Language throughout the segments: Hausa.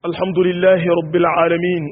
الحمد لله رب العالمين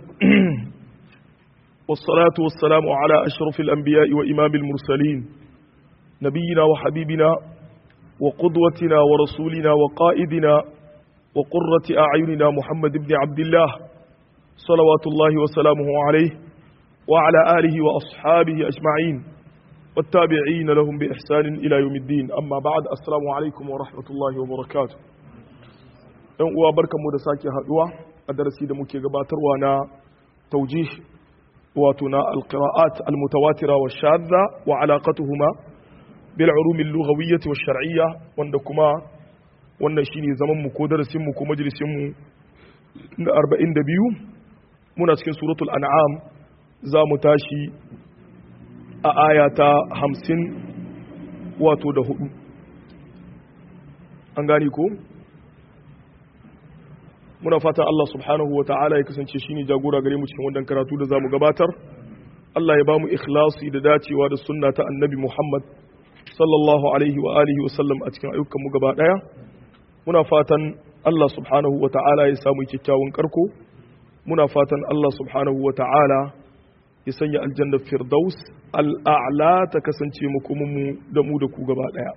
والصلاة والسلام على أشرف الأنبياء وإمام المرسلين نبينا وحبيبنا وقدوتنا ورسولنا وقائدنا وقرة أعيننا محمد بن عبد الله صلوات الله وسلامه عليه وعلى آله وأصحابه أجمعين والتابعين لهم بإحسان إلى يوم الدين أما بعد السلام عليكم ورحمة الله وبركاته ‘yan uwa barkanmu da sake haduwa a darasi da muke gabatarwa na taujih wato na alqira'at almutawatira wa shadda wa alaqatuhuma bil ulum al-lughawiyyah wa shar'iyya wanda kuma wannan shine zaman mu ko darasin mu ko majalisin mu na 42 muna cikin suratul an'am za mu tashi a aya ta 50 wato da hudu an gani ko muna fatan Allah subhanahu wa ta'ala ya kasance shine jagora gare mu cikin wannan karatu da zamu gabatar Allah ya bamu ikhlasi da dacewa da sunna ta annabi Muhammad sallallahu alaihi wa alihi wa sallam a cikin ayyukan mu gaba daya muna fatan Allah subhanahu wa ta'ala ya samu kyakkyawan karko muna fatan Allah subhanahu wa ta'ala ya sanya aljanna firdaus al'a'la ta kasance mu kuma mu da mu da ku gaba daya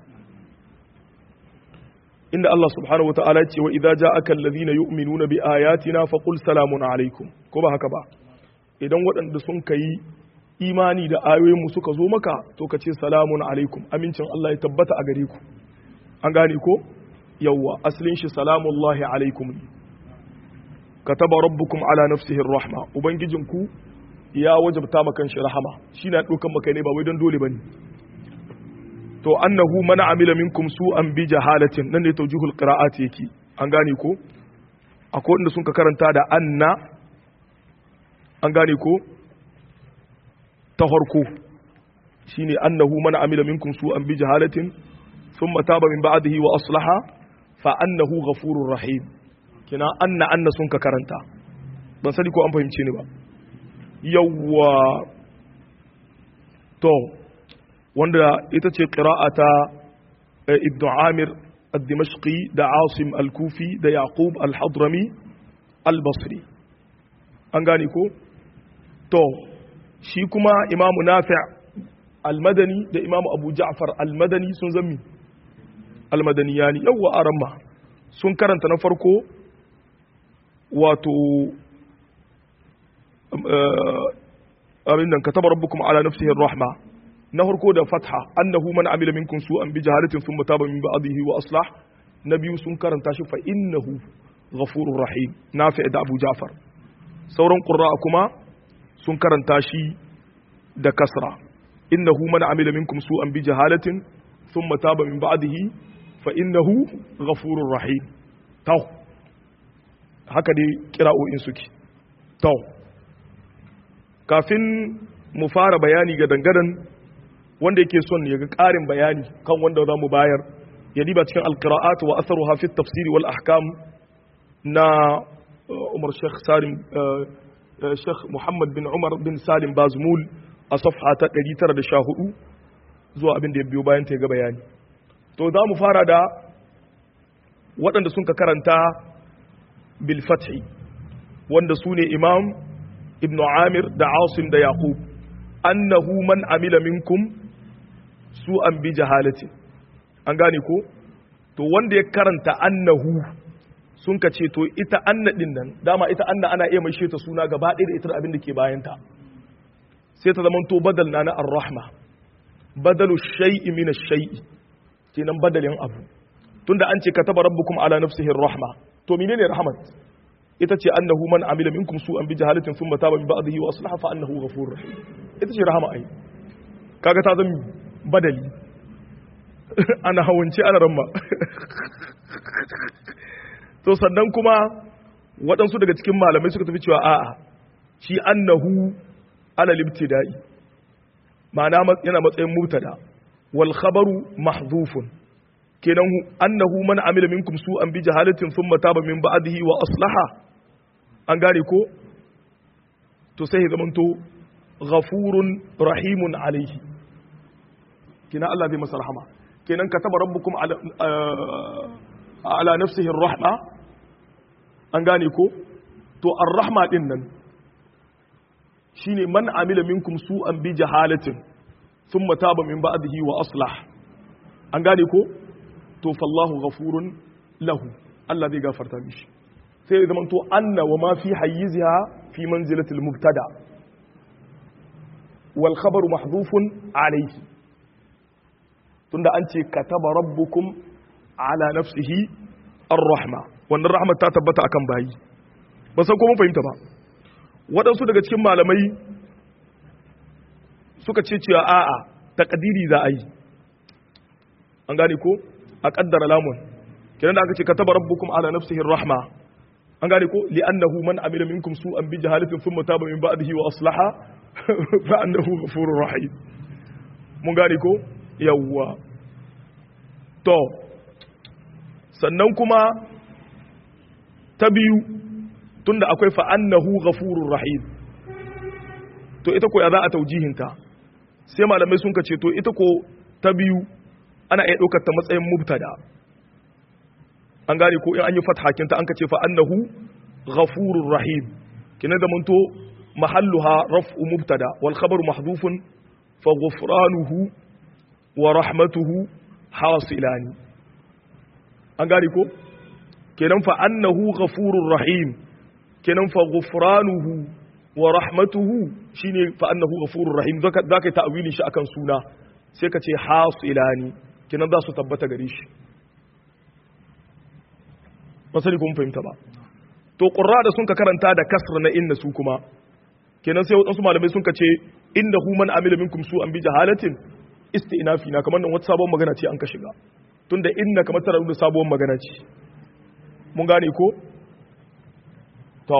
inda Allah subhanahu wa ta'ala ce wa idza ja'aka alladhina yu'minuna bi ayatina faqul salamun alaikum ko ba haka ba idan waɗanda sun kai imani da ayoyin mu suka zo maka to ka ce salamun alaikum amincin Allah ya tabbata a gare ku an gane ko yawwa aslin shi salamullahi alaikum kataba rabbukum ala nafsihi rahma ubangijinku ya wajabta maka shi rahama shi na dokan maka ne ba wai don dole bane to annahu man amila minkum su'an bi jahalatin nan ne tawjihul qira'at yake an gane ko akwai wanda sun ka karanta da anna an gane ko ta farko shine annahu man amila minkum su'an bi jahalatin thumma taba min ba'dihi wa aslaha fa annahu ghafurur rahim kina anna anna sun ka karanta ban sani ko an fahimce ni ba yawwa to wanda ita ce ƙira'ata ibn amir al-dimashqi da asim al-kufi da yaqub al-hadrami al-basri an gane ko to shi kuma imamu nafi' al-madani da imamu abu ja'far al-madani sun zami al-madani yani yawwa aramma sun karanta na farko wato abin nan kataba rabbukum ala nafsihi ar-rahma na farko da fatha annahu man amila minkum su'an bi jahalatin thumma taba min ba'dihi wa aslah na biyu sun karanta shi fa innahu ghafurur rahim nafi da abu ja'far sauran qurra'a kuma sun karanta shi da kasra innahu man amila minkum su'an bi jahalatin thumma taba min ba'dihi fa innahu ghafurur rahim taw haka dai kira'o'in suke taw kafin mu fara bayani ga dangadan wanda yake son ya ga ƙarin bayani kan wanda za mu bayar ya diba cikin alƙira'at wa asaru hafi tafsiri wal ahkam na umar sheikh salim sheikh muhammad bin umar bin salim bazmul a safha ta 914 zuwa abin da ya biyo bayan ta ga bayani to za mu fara da waɗanda sun ka karanta bil fathi wanda su ne imam ibn amir da asim da yaqub annahu man amila minkum su an bi jahalati an gane ko to wanda ya karanta annahu sun ka ce to ita anna din nan dama ita anna ana iya mai ta suna gaba ɗaya da ita da abin da ke bayanta sai ta zama to badal na na ar-rahma badalu shay'i min ash-shay'i kenan badalin abu tunda an ce kataba rabbukum ala nafsihi ar-rahma to menene rahmat ita ce annahu man amila minkum su'an bi jahalatin thumma taba min ba'dihi wa aslaha fa annahu ghafurur rahim ita ce rahama ai kaga ta zama badali ana hawance ana ramma to sannan kuma waɗansu daga cikin malamai suka tafi cewa a'a shi annahu ala libtida'i ma'ana yana matsayin mubtada wal khabaru mahdhufun kenan annahu man amila minkum su'an bi jahalatin thumma taba min ba'dihi wa aslaha an gane ko to sai zamanto ghafurun rahimun alaihi kina Allah zai masa rahama kenan kataba rabbukum ala ala nafsihi rahma an gane ko to ar-rahma din nan shine man amila minkum su'an bi jahalatin thumma taba min ba'dihi wa aslah an gane ko to fallahu ghafurun lahu Allah zai gafarta mishi sai ya zamanto anna wa ma fi hayyiziha fi manzilatil mubtada wal khabaru mahdhufun alayhi tunda an ce kataba rabbukum ala nafsihi ar-rahma wannan rahmat ta tabbata akan bayi ba san ko mun fahimta ba waɗansu daga cikin malamai suka ce cewa a'a takadiri za a yi an gane ko a kaddara lamun kenan da aka ce kataba rabbukum ala nafsihi ar-rahma an gane ko li'annahu man amila minkum su'an bi jahalatin thumma taba min ba'dihi wa aslaha fa annahu ghafurur rahim mun gane ko yawwa to sannan kuma ta biyu tunda akwai fa annahu ghafurur rahim to ita ko ya za a taujihinta sai malamai sun ce to ita ko ta biyu ana iya ɗaukar ta matsayin mubtada an gane ko in an yi fathakinta an ka ce fa annahu ghafurur rahim kina da manto mahalluha raf'u mubtada wal khabaru mahdhufun fa ghufranuhu wa rahmatuhu hasilani an gane ko kenan fa annahu ghafurur rahim kenan fa ghufranuhu wa rahmatuhu shine fa annahu ghafurur rahim zaka zaka ta'wili shi akan suna sai ka ce hasilani kenan za su tabbata gare shi ba sani kuma fahimta ba to qurra da sun ka karanta da kasra na inna su kuma kenan sai wadansu malamai sun ka ce innahu man amila minkum su an bi jahalatin isti'nafi na kamar nan wata sabon magana ce an ka shiga tunda inna kamar tana nuna sabon magana ce mun gane ko to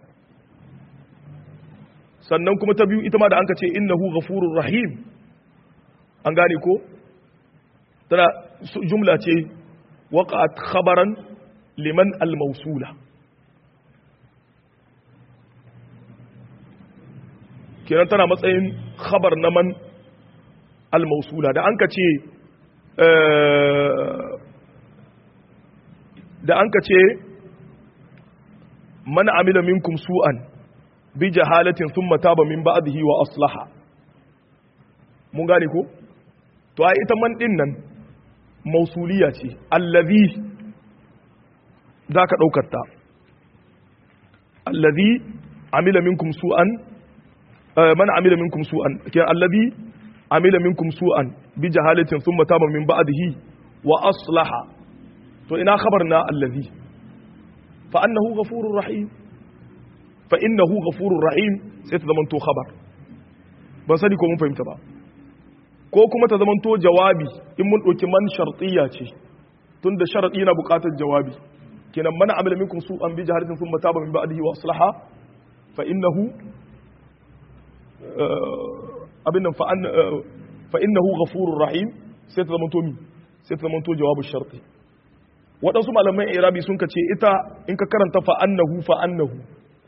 sannan kuma ta biyu ita ma da an ka ce innahu ghafurur rahim an gane ko tana jumla ce waqa'at khabaran liman al-mawsula kenan tana matsayin khabar na man al-mawsula da an ka ce da an ka ce man amila minkum su'an bi jahalatin thumma taba min ba'dihi wa aslaha mun gane ko to ai ita man din nan mausuliya ce allazi zaka daukar ta allazi amila minkum su'an man amila minkum su'an ke allazi amila minkum su'an bi jahalatin thumma taba min ba'dihi wa aslaha to ina khabarna allazi fa annahu ghafurur rahim fa innahu ghafurur rahim sai ta zamanto khabar ban sani ko mun fahimta ba ko kuma ta zamanto jawabi in mun ɗauki man shartiya ce tun da sharaɗi na buƙatar jawabi kenan mana amila minkum su an bi jaharatin sun mataba min ba'dihi wa aslaha fa innahu abin nan fa innahu ghafurur rahim sai ta zamanto mi sai ta zamanto jawabu sharti waɗansu malaman irabi sun kace ita in ka karanta fa annahu fa annahu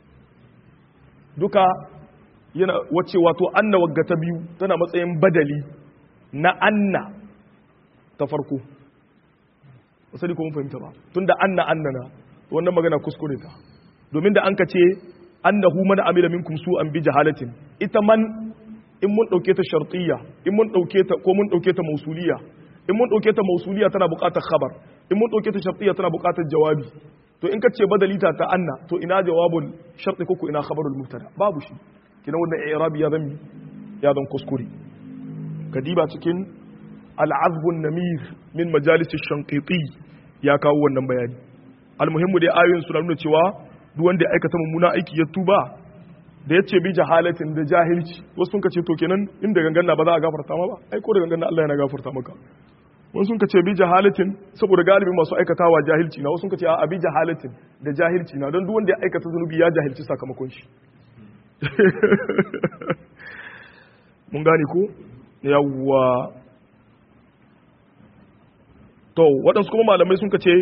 duka yana wace wato anna wagga ta biyu tana matsayin badali na anna ta farko wasali ko mun fahimta ba tunda anna annana wannan magana kuskure ta domin da an ka ce annahu man amila minkum su an bi jahalatin ita man in mun dauke ta shartiyya in mun dauke ta ko mun dauke ta mausuliya in mun dauke ta mausuliya tana buƙatar khabar in mun dauke ta shartiyya tana buƙatar jawabi to in ka ce badalita ta anna to ina jawabul sharti ko ina khabarul mubtada babu shi kina wannan i'rabi ya zan ya zan kuskure kadiba cikin al'azbun namir min majalis shanqiti ya kawo wannan bayani almuhimmu dai ayoyin suna nuna cewa duk wanda ya aikata mummuna aiki ya tuba da yace bi jahalatin da jahilci wasu sun kace to kenan inda gangan ba za a gafarta ma ba ai ko da gangan Allah yana gafarta maka wasu sun kace bi jahalatin saboda galibi masu aikatawa jahilci na wasu sun kace a bi jahalatin da jahilci na don duk wanda ya aikata zunubi ya jahilci sakamakon shi mun gane ko yawwa to waɗansu kuma malamai sun ce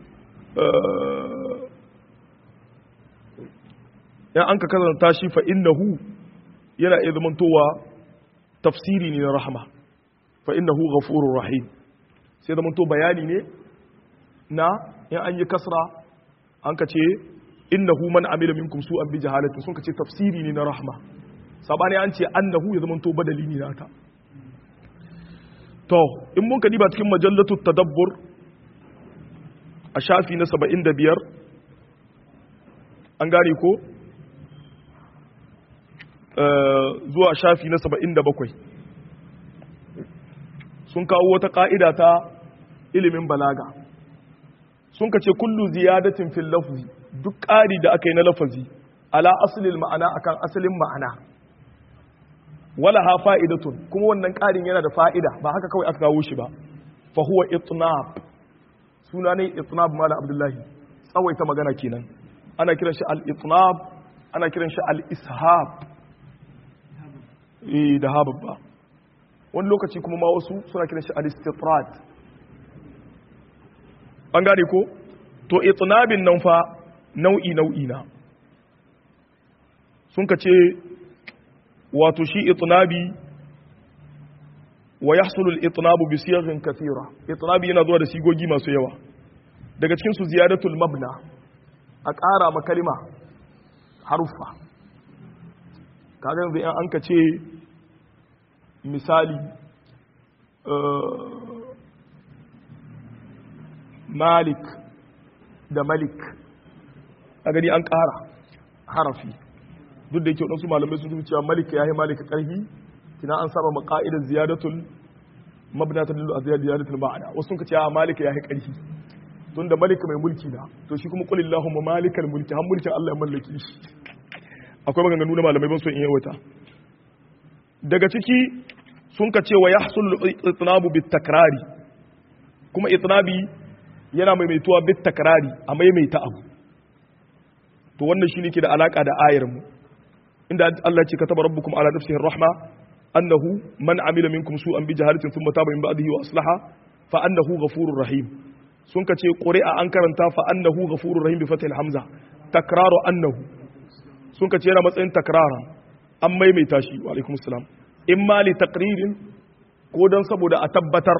yan an ka karanta shi fa innahu yana iya zamantowa tafsiri ne na rahama fa innahu ghafurur rahim sai zamanto bayani ne na yan an yi kasra an ka ce innahu man amila minkum su'an bi jahalatin sun kace tafsiri ne na rahma sabani an ce annahu ya zamanto badali ne nata to in mun kadi ba cikin majallatu tadabbur a shafi na 75 an gane ko zuwa shafi na 77 sun kawo wata ka'ida ta ilimin balaga sun kace kullu ziyadatin fil lafzi duk ƙari da aka yi na lafazi ala asalin ma'ana akan asalin ma'ana wala ha fa'idatun kuma wannan ƙarin yana da fa'ida ba haka kawai aka kawo shi ba fa huwa itnab suna ne itnab mala abdullahi tsawaita magana kenan ana kiran shi al-itnab ana kiran shi al-ishab eh da hababba wani lokaci kuma ma wasu suna kiran shi al-istitrad an gane ko to itnabin nan fa nau'i nau'i na sun ka ce wato shi itnabi wa yahsulu al-itnabu bi siyaghin kathira itnabi yana zuwa da sigogi masu yawa daga cikin su ziyadatul mabna a ƙara ma kalima haruffa kaga yanzu an ka ce misali malik da malik a gani an ƙara harafi duk da yake waɗansu malamai sun zuci cewa malik ya yi malika ƙarfi kina an saba ma ƙa'idar ziyadatul mabna ta dillu a ziyadatul ma'ana wasu sun ce a malika ya yi ƙarfi tun da malika mai mulki na to shi kuma kulli Allahumma malikal mulki har mulkin Allah ya mallaki shi akwai maganganu na malamai ban so in yawata daga ciki sun ka ce wa yahsul itnabu bit takrari kuma itnabi yana maimaituwa bit takrari a maimaita abu to wannan shine ke da alaka da ayar mu inda Allah ce kataba rabbukum ala nafsihi rahma annahu man amila minkum su'an bi jahalatin thumma taba min ba'dihi wa aslaha fa annahu ghafurur rahim sun ka ce qur'a an karanta fa annahu ghafurur rahim bi fathil hamza takraru annahu sun ka ce yana matsayin takrara an maimaita shi wa alaikum assalam imma li taqririn ko dan saboda a tabbatar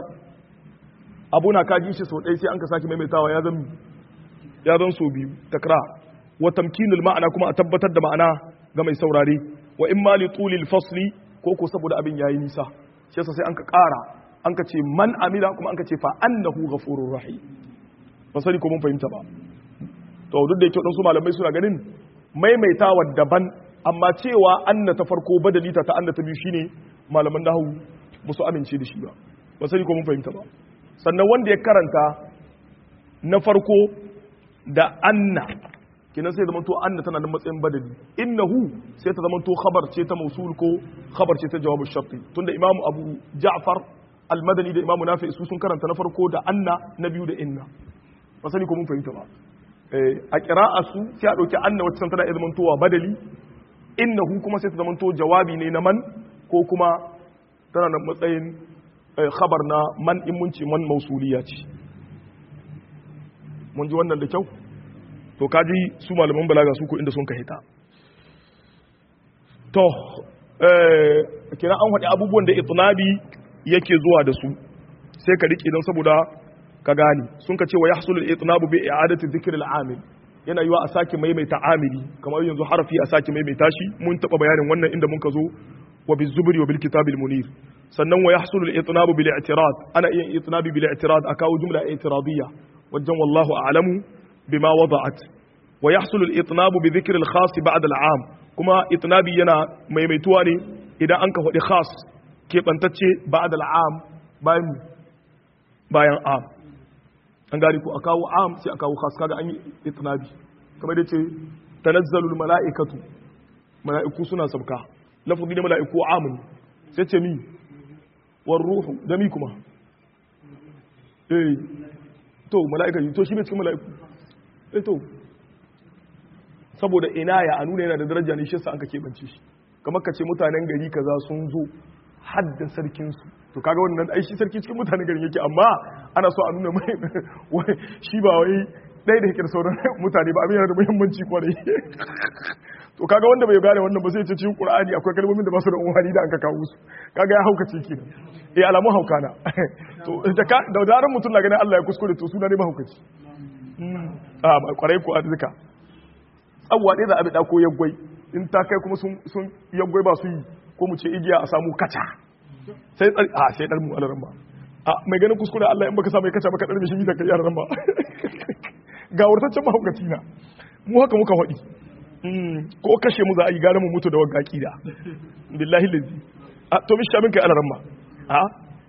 abu na kaji shi sau ɗaya sai an ka sake maimaitawa ya zan ya zan so biyu takrar wa tamkinul ma'ana kuma a tabbatar da ma'ana ga mai saurare wa in ma li tulil fasli ko ko saboda abin yayi nisa shi yasa sai an ka ƙara an ka ce man amila kuma an ka ce fa annahu ghafurur rahim ba sani ko mun fahimta ba to duk da yake wadansu malamai suna ganin maimaitawa daban amma cewa anna ta farko badali ta ta anna ta biyu shine malaman nahwu ba su amince da shi ba ba sani ko mun fahimta ba sannan wanda ya karanta na farko da anna kinan sai zamanto anna tana da matsayin badali innahu sai ta zamanto khabar ce ta mausul ko khabar ce ta jawabu sharti tunda imam abu ja'far al-madani da imam nafi su sun karanta na farko da anna na biyu da inna ba sani ko mun fahimta ba a qira'a su sai a dauki anna wacce tana iya zamantowa badali innahu kuma sai ta zamanto jawabi ne na man ko kuma tana da matsayin khabar na man in mun ce man mausuliya ce mun ji wannan da kyau to kaji su malaman balaga su ko inda sun ka hita to kira an haɗe abubuwan da itnabi yake zuwa da su sai ka riƙe don saboda ka gane sun ka ce wa yahsulul itnabu bi i'adati dhikr al-amil yana yiwa a sake maimaita amili kamar yanzu harafi a sake maimaita shi mun taba bayanin wannan inda mun ka zo wa bizubri wa bil kitabil munir sannan wa yahsulu al-itnabu bil i'tirad ana iya itnabi bil i'tirad akawo jumla i'tiradiyya wajen wallahu a'lamu bima wada'at wa yahsulu al-itnabu bi dhikr al-khas ba'da al-'am kuma itnabi yana maimaituwa ne idan an ka faɗi khas keɓantacce ba'da al-'am bayan bayan am an gari ko a kawo am sai a kawo khas kaga an yi itnabi kamar da ce tanazzalul mala'ikatu mala'iku suna sabka lafazi da mala'iku amun sai ce mi war ruhu da mi kuma eh to mala'ika to shi bai cikin mala'iku eh to saboda ina ya a nuna yana da daraja ne shi yasa an ka keɓance shi kamar ka ce mutanen gari kaza sun zo hadda sarkinsu to kaga wannan ai shi sarki cikin mutanen garin yake amma ana so a nuna mai shi ba wai ɗaya da yake da sauran mutane ba abin yana da muhimmanci kwarai to kaga wanda bai gane wannan ba sai ce cikin qur'ani akwai kalmomin da ba su da umarni da an ka kawo su kaga ya hauka ciki ne eh alamun hauka na to da ka da zaran mutum na ganin Allah ya kuskure to suna ne mahaukaci a kwarai ko arzika tsawwa ɗaya za a bida ko yaggwai in ta kai kuma sun sun yaggwai ba su yi ko mu ce igiya a samu kaca sai tsari a sai dar mu alaran ba a mai ganin kuskure Allah in baka samu ya kaca baka dar mishi da kai yaran ba ga wurtaccen mahaukaci na mu haka muka faɗi ko kashe mu za a yi gara mu mutu da wagga kida billahi lazi a to mi shamin kai alaran ba a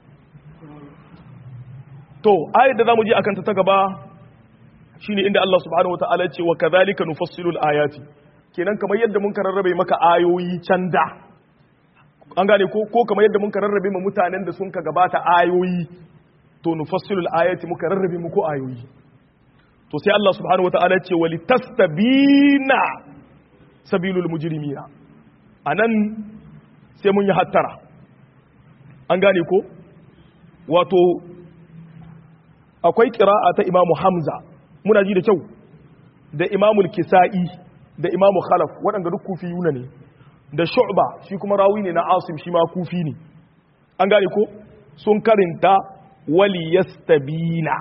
to ayat da zamu ji akan ta ta gaba shine inda Allah subhanahu wataala ya ce wa kadhalika nufassilu ayati kenan kamar yadda mun rarrabe maka ayoyi can da an gane ko ko kamar yadda mun rarrabe ma mutanen da sun ka gabata ayoyi to nufassilu ayati muka rarrabe muku ayoyi to sai Allah subhanahu wataala ya ce walitastabina sabilul mujrimina anan sai mun yi hattara an gane ko wato akwai ƙira'a ta imamu hamza muna ji da kyau da imamul kisa'i da imamu khalaf waɗanda duk kufi yuna ne da shu'ba shi kuma rawi ne na asim shi ma kufi ne an gane ko sun karinta wali yastabina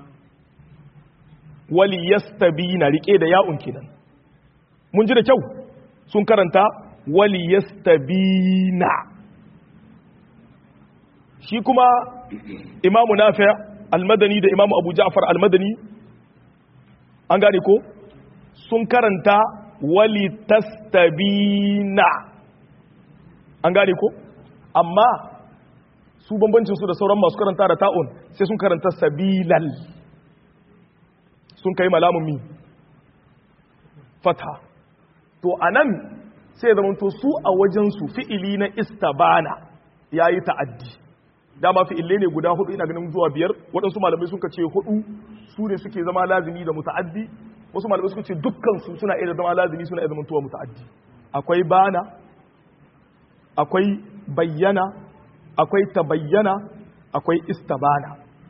wali yastabina rike da ya'un kenan mun ji da kyau sun karanta wali yastabina shi kuma imamu nafi' almadani da imamu abu ja'far almadani an gane ko sun karanta wali tastabina an gane ko amma su bambancin su da sauran masu karanta da ta'un sai sun karanta sabilal sun kai malamun mi fata to anan sai zama to su a wajensu fi'ili na istabana yayi ta'addi dama fi'ille ne guda hudu ina ganin zuwa biyar waɗansu malamai suka ce hudu su ne suke zama lazimi da muta'addi wasu malamai suka ce dukkan su suna iya zama lazimi suna iya zama tuwa muta'addi akwai bana akwai bayyana akwai tabayyana akwai istabana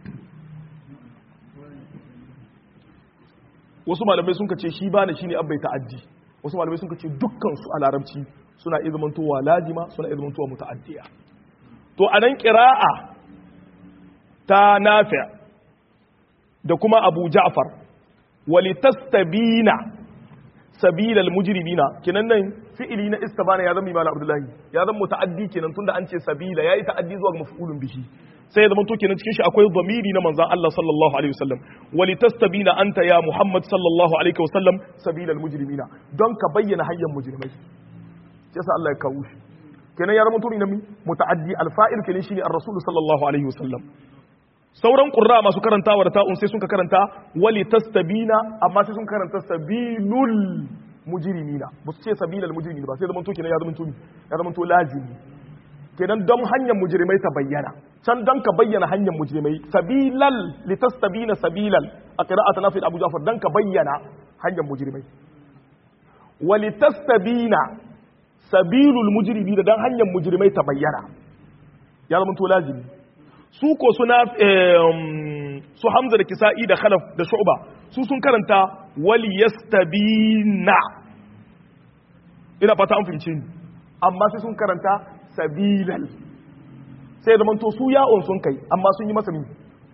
wasu malamai sun ce shi bana shine abbai ta'addi wasu malamai sun ce dukkan su a larabci suna iya zama tuwa lazima suna iya zama tuwa muta'addiya to a nan ƙira'a ta nafi da kuma abu ja'far walitastabina sabilal mujrimina kenan nan fi'ili na istabana ya zama imam abdullahi ya zama muta'addi kenan tunda an ce sabila yayi ta'addi zuwa ga maf'ulun bihi sai ya zama to kenan cikin shi akwai dhamiri na manzon Allah sallallahu alaihi wasallam walitastabina anta ya muhammad sallallahu alaihi wasallam sabilal mujrimina don ka bayyana hanyar mujrimai sai Allah ya kawo shi kenan ya zama tuni na muta'addi alfa'il kenan shine ar-rasul sallallahu alaihi wasallam sauran qurra masu karantawa da ta'un sai sun ka karanta wali tastabina amma sai sun karanta sabilul mujrimina ba su ce sabilal mujrimina ba sai zaman to kenan ya zama tuni ya zama to lazimi kenan don hanyar mujrimai ta bayyana can don ka bayyana hanyar mujrimai sabilal litastabina sabilal a qira'at nafi abu ja'far dan ka bayyana hanyar mujrimai walitastabina sabilul mujrimi da dan hanyar mujrimai ta bayyana ya zama to lazimi su ko suna su hamza da kisa'i da khalaf da shu'ba su sun karanta wali yastabina ina fata an fahimce ni amma sai sun karanta sabilal sai zama to su ya'un sun kai amma sun yi masa mi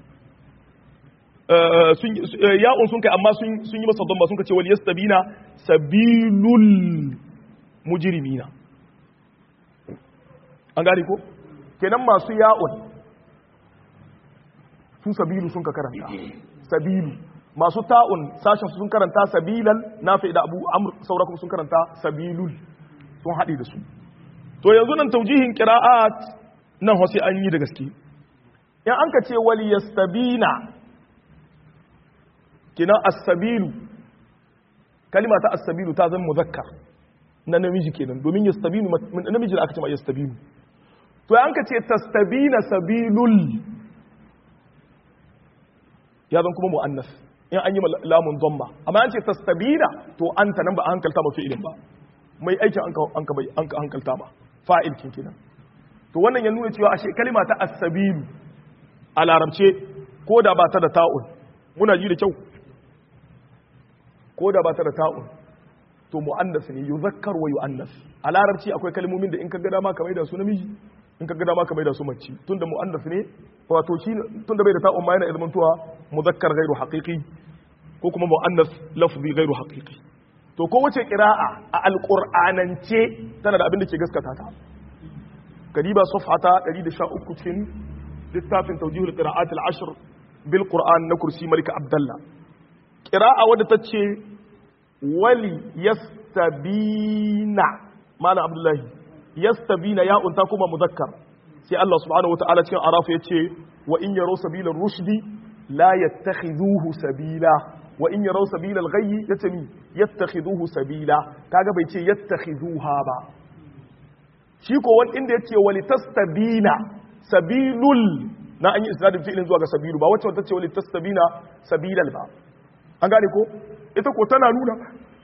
ya'un sun kai amma sun yi masa don ba sun kace wali yastabina sabilul mujirimina an gani ko kenan masu ya'un su sabilu sun ka karanta sabilu masu ta'un sashen sun karanta sabilan nafi da abu amr saura kuma sun karanta sabilul sun haɗe da su to yanzu nan taujihin qira'at nan hosi an yi da gaske in an ka ce wali yastabina kina as-sabilu kalima ta as-sabilu ta zama muzakkar na namiji kenan domin yastabinu namiji da aka ce ma yastabinu to an ka ce tastabina sabilul ya zan kuma mu'annas in an yi lamun dhamma amma an ce tastabina to anta nan ba a hankalta ma fi'ilin ba mai aikin an ka an ka hankalta ba fa'il kin kenan to wannan ya nuna cewa ashe kalima ta as-sabilu a larabce ko da ba ta da ta'un muna ji da kyau ko da ba ta da ta'un to mu'annas ne yuzakkar wa yu'annas a larabci akwai kalmomin da in ka ga dama ka maida su namiji in ka ga dama ka maida su mace tunda mu'annas ne wato shi tunda bai da ta'un ma yana izmantuwa muzakkar ghairu haqiqi ko kuma mu'annas lafzi ghairu haqiqi to to kowace qira'a a alqur'anance tana da abin da ke gaskata ta kadiba safhata 113 cikin littafin tawjihul qira'at al-ashr bil qur'an na kursi malika abdullah qira'a wadda tace wali yastabina malam abdullahi yastabina ya unta kuma muzakkar sai Allah subhanahu wataala cikin araf yace wa in yaraw sabila rushdi la yattakhidhuhu sabila wa in yaraw sabila al-ghayyi yatami yattakhidhuhu sabila kaga bai ce yattakhidhuha ba shi ko wani inda yace wali tastabina sabilul na an yi isnadin fi'ilin zuwa ga sabilu ba wacce wata ce wali tastabina sabilal ba an gane ko ita ko tana nuna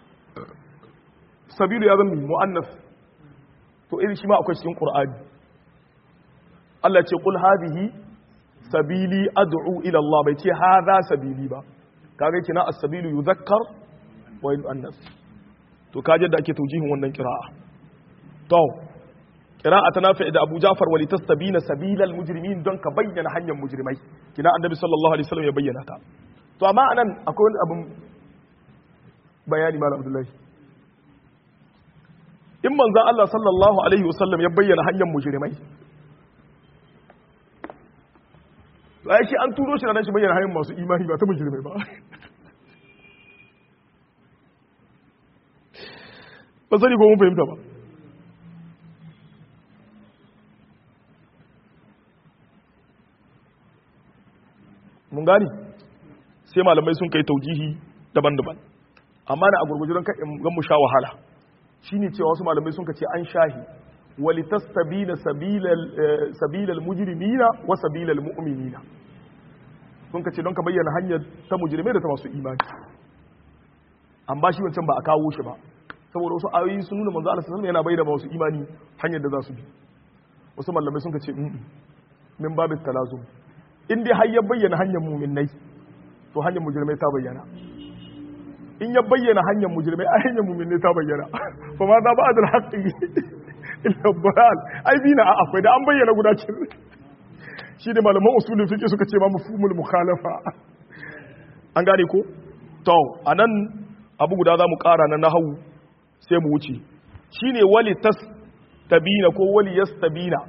sabilu ya zama mu'annas to irin shi ma akwai cikin qur'ani Allah ce qul hadhihi sabili ad'u ila Allah bai ce hadha sabili ba kaga kina as-sabilu yuzakkar wa yu'annas to kaje da ake taujihin wannan qira'a to qira'a ta nafi da Abu Ja'far wa litastabina sabilal mujrimin don ka bayyana hanyar mujrimai kina annabi sallallahu alaihi wasallam ya bayyana ta to amma anan akwai wani abin bayani malam Abdullahi in manzan Allah sallallahu Alaihi wasallam ya bayyana hanyar mujrimai ya shi an turo shi na shi bayyana hanyar masu imani ba ta mujrimai ba ba sani ko mun fahimta ba mun gani sai malamai sun kai taujihi daban-daban amma na a gurguji don kan mu sha wahala shine cewa wasu malamai sun ce an shahi walitastabina sabilal sabilal mujrimina wa sabilal mu'minina sun ce don ka bayyana hanyar ta mujrimai da ta masu imani amma shi wancan ba a kawo shi ba saboda wasu ayoyi sun nuna manzo Allah sallallahu yana bayyana masu imani hanyar da za su bi wasu malamai sun ce min babit talazum in dai har ya bayyana hanyar mu'minai to hanyar mujrimai ta bayyana in ya bayyana hanyar mujrimai a hanyar mu'minai ta bayyana fa ma za ba'd al-haqqi illa balal ai bina a akwai da an bayyana guda kin shi da malaman usulul fiqh suka ce ma mafhumul mukhalafa an gane ko to anan abu guda zamu kara na nahawu sai mu wuce shine wali tastabina ko wali yastabina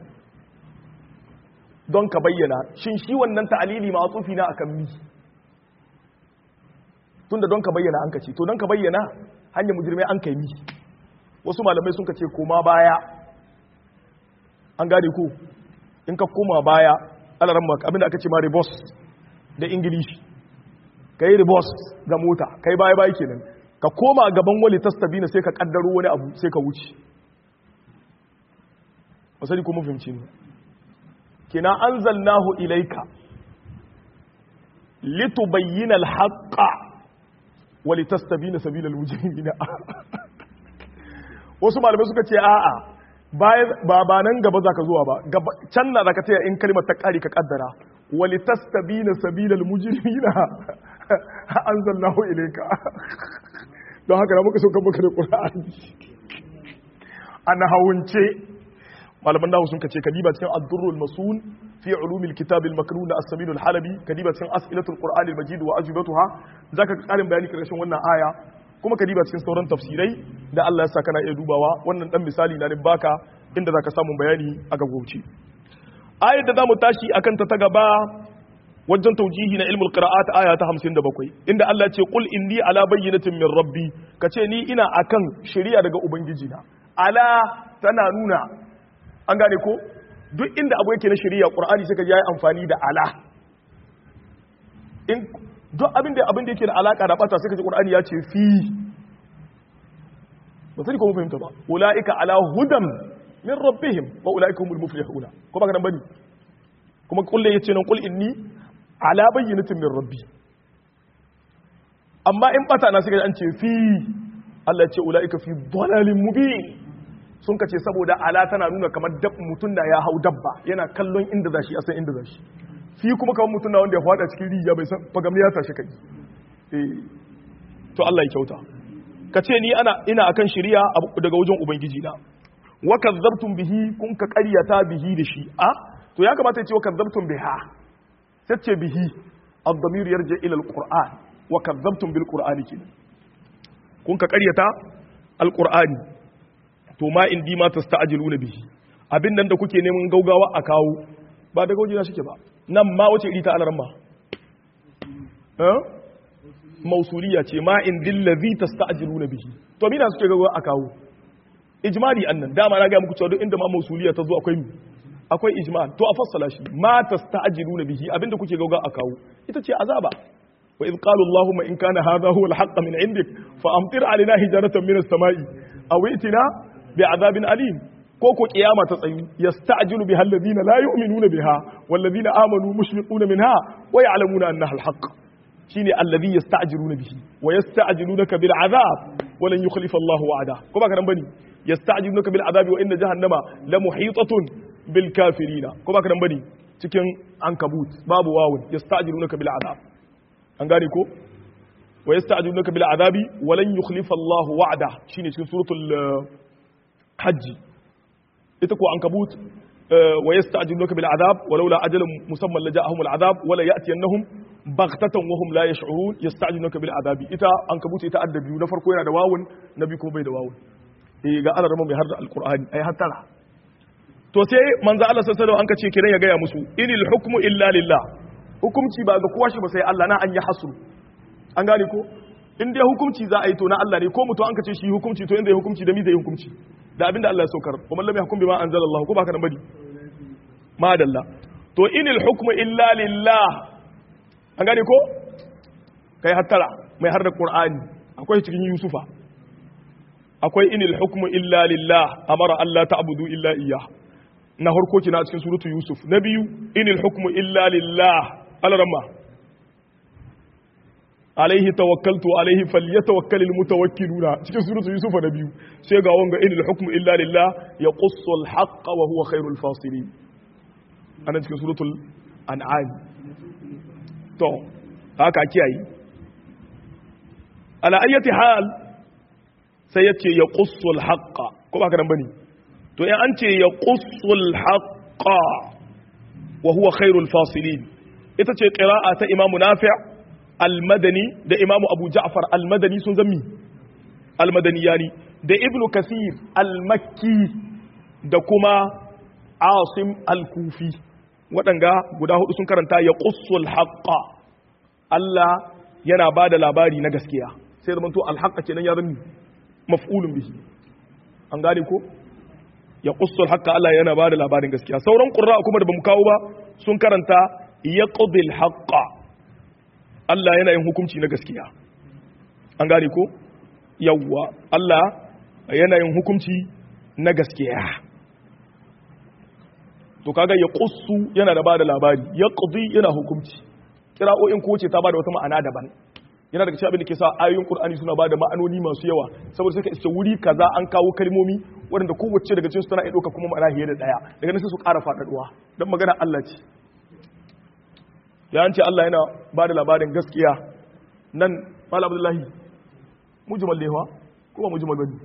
don ka bayyana shin shi wannan ta'alili ma'atufi na akan mi tunda don ka bayyana an kace to don ka bayyana hanyar mujrimai an kai mi wasu malamai sun kace koma baya an gane ko in ka koma baya alaran maka abinda aka ce ma reverse da ingilishi kai reverse ga mota kai baya baya kenan ka koma gaban wali tastabina sai ka kaddaro wani abu sai ka wuce wasali ko mun fahimci ne kina anzalnahu ilayka litubayyana al-haqqa wa litastabina sabilal mujrimina wasu malamai suka ce a'a ba ba nan gaba zaka zuwa ba can na zaka taya in kalmar ta kare ka kaddara wa litastabina sabilal mujrimina anzalnahu ilayka don haka da muka sauka muka da qur'ani ana hawunce malaman nahu sun kace kadiba cikin ad-durrul masun fi ulumil kitab al-maknun as-sabil al-halabi kadiba cikin as'ilatul qur'an al-majid wa ajibatuha zaka karin bayani karshen wannan aya kuma kadiba cikin sauran tafsirai da Allah ya saka na iya dubawa wannan dan misali na ne baka inda zaka samu bayani a gaggauce ayar da zamu tashi akan ta ta gaba wajen taujihi na ilmul qira'at aya ta 57 inda Allah ya ce qul inni ala bayyinatin min rabbi kace ni ina akan shari'a daga ubangiji na ala tana nuna an gane ko duk inda abu yake na shari'a qur'ani sai ka ji yayi amfani da ala in duk abin da abin da yake da alaka da bata sai ka ji qur'ani ya ce fi ba sai ko mun fahimta ba ulaika ala hudan min rabbihim wa ulaika humul muflihuna ko ba ka nan bane kuma kullu yace nan qul inni ala bayyinatin min rabbi amma in bata na sai ka ji an ce fi Allah ya ce ulaika fi dhalalin mubin sun ka ce saboda ala tana nuna kamar mutum da ya hau dabba yana kallon inda zashi a san inda zashi fi kuma kamar mutum na wanda ya fada cikin rijiya bai san fagamni ya tashi kai eh to Allah ya kyauta ka ce ni ana ina akan shari'a daga wajen ubangiji na wa kadzabtum bihi kun ka qaryata bihi da shi a to ya kamata ya ce wa kadzabtum biha sai ce bihi ad-damir yarji ila al-qur'an wa kadzabtum bil qur'ani kin kun ka ƙaryata alqur'ani to ma indi ma tasta'jiluna bihi abin nan da kuke neman gaugawa a kawo ba daga wajena suke ba nan ma wace iri ta alarma eh mausuliya ce ma indil ladhi tasta'jiluna bihi to mina suke gaugawa a kawo ijmali annan dama na ga muku cewa duk inda ma mausuliya ta zo akwai akwai ijmal to a fassala shi ma tasta'jiluna bihi abinda kuke gauga a kawo ita ce azaba wa idh qalu allahumma in kana hadha huwa al-haqq min indik fa amtir alaina hijaratan min as-sama'i aw itina bi'adabin alim ko ko kiyama ta tsayu yasta'jilu biha alladhina la yu'minuna biha wal ladina amanu mushfiquna minha wa ya'lamuna annaha al-haqq shine alladhi yasta'jiluna bihi wa yasta'jilunaka bil 'adab wa lan yukhlifa Allahu wa'ada ko ba ka nan bane yasta'jilunaka bil 'adabi wa inna jahannama la muhitatun bil kafirina ko ba ka nan bane cikin ankabut babu wawun yasta'jilunaka bil 'adab an gane ko wa yasta'jilunaka bil 'adabi wa lan yukhlifa Allahu wa'ada shine cikin suratul hajj ita ko ankabut wa yasta'jilunaka bil 'adab walaula ajalun musamman laja'ahum al 'adab wala ya'tiyannahum baghtatan wa hum la yash'urun yasta'jilunaka bil 'adabi ita ankabut ita adda biyu na farko yana da wawun na biyu kuma bai da wawun eh ga Allah mai har da alqur'ani ai hattara to sai manzo Allah sallallahu alaihi wasallam an ka ce kiran ya gaya musu inil hukmu illa lillah hukumci ba ga kowa shi ba sai Allah na an yi hasru an gane ko in dai hukumci za a yi to na Allah ne ko mutum an ka ce shi hukumci to inda ya hukumci da mi zai hukumci da abinda Allah ya saukar wa man lam yahkum bima anzalallahu ko baka nan bari madalla to inil hukmu illa lillah an gane ko kai hattara mai har da qur'ani akwai cikin yusufa akwai inil hukmu illa lillah amara Allah ta'budu illa iyyah na harko kina cikin suratu yusuf na biyu inil hukmu illa lillah alarama alaihi tawakkaltu alaihi falyatawakkalul mutawakkiluna cikin suratu yusuf na biyu sai ga wanga inil hukmu illa lillah yaqussu al-haqqa wa huwa khairul fasirin anan cikin suratul an'am to haka kiyaye ala ayyati hal sai yace yaqussu al-haqqa ko ba ka dan bane to in an ce ya ƙusul haƙa wa huwa khairul fasilin ita ce ƙira'a ta imamu nafi' almadani da imamu abu ja'far almadani sun zami almadani yani da ibnu kasir almakki da kuma asim alkufi waɗanga guda hudu sun karanta ya ƙusul haƙa Allah yana ba da labari na gaskiya sai zama to alhaƙa kenan ya zami maf'ulun bihi an gane ko ya kusur haka Allah yana ba da labarin gaskiya sauran ƙurra kuma da bamu kawo ba sun karanta ya ƙudil haƙa Allah yana yin hukunci na gaskiya an gane ko yawwa Allah yana yin hukunci na gaskiya to kaga ya kusu yana da ba da labari ya ƙudi yana hukunci kira'o'in ko ce ta ba da wata ma'ana daban yana daga cikin abin da ke sa ayoyin Qur'ani suna bada ma'anoni masu yawa saboda sai ka iske wuri kaza an kawo kalmomi waɗanda kowace daga cikin su tana iya ɗauka kuma ma'ana fiye da ɗaya daga nan sai su ƙara faɗaɗuwa don magana Allah ce ya ce Allah yana bada labarin gaskiya nan Malam Abdullahi mujmal lewa ko ba mujmal bane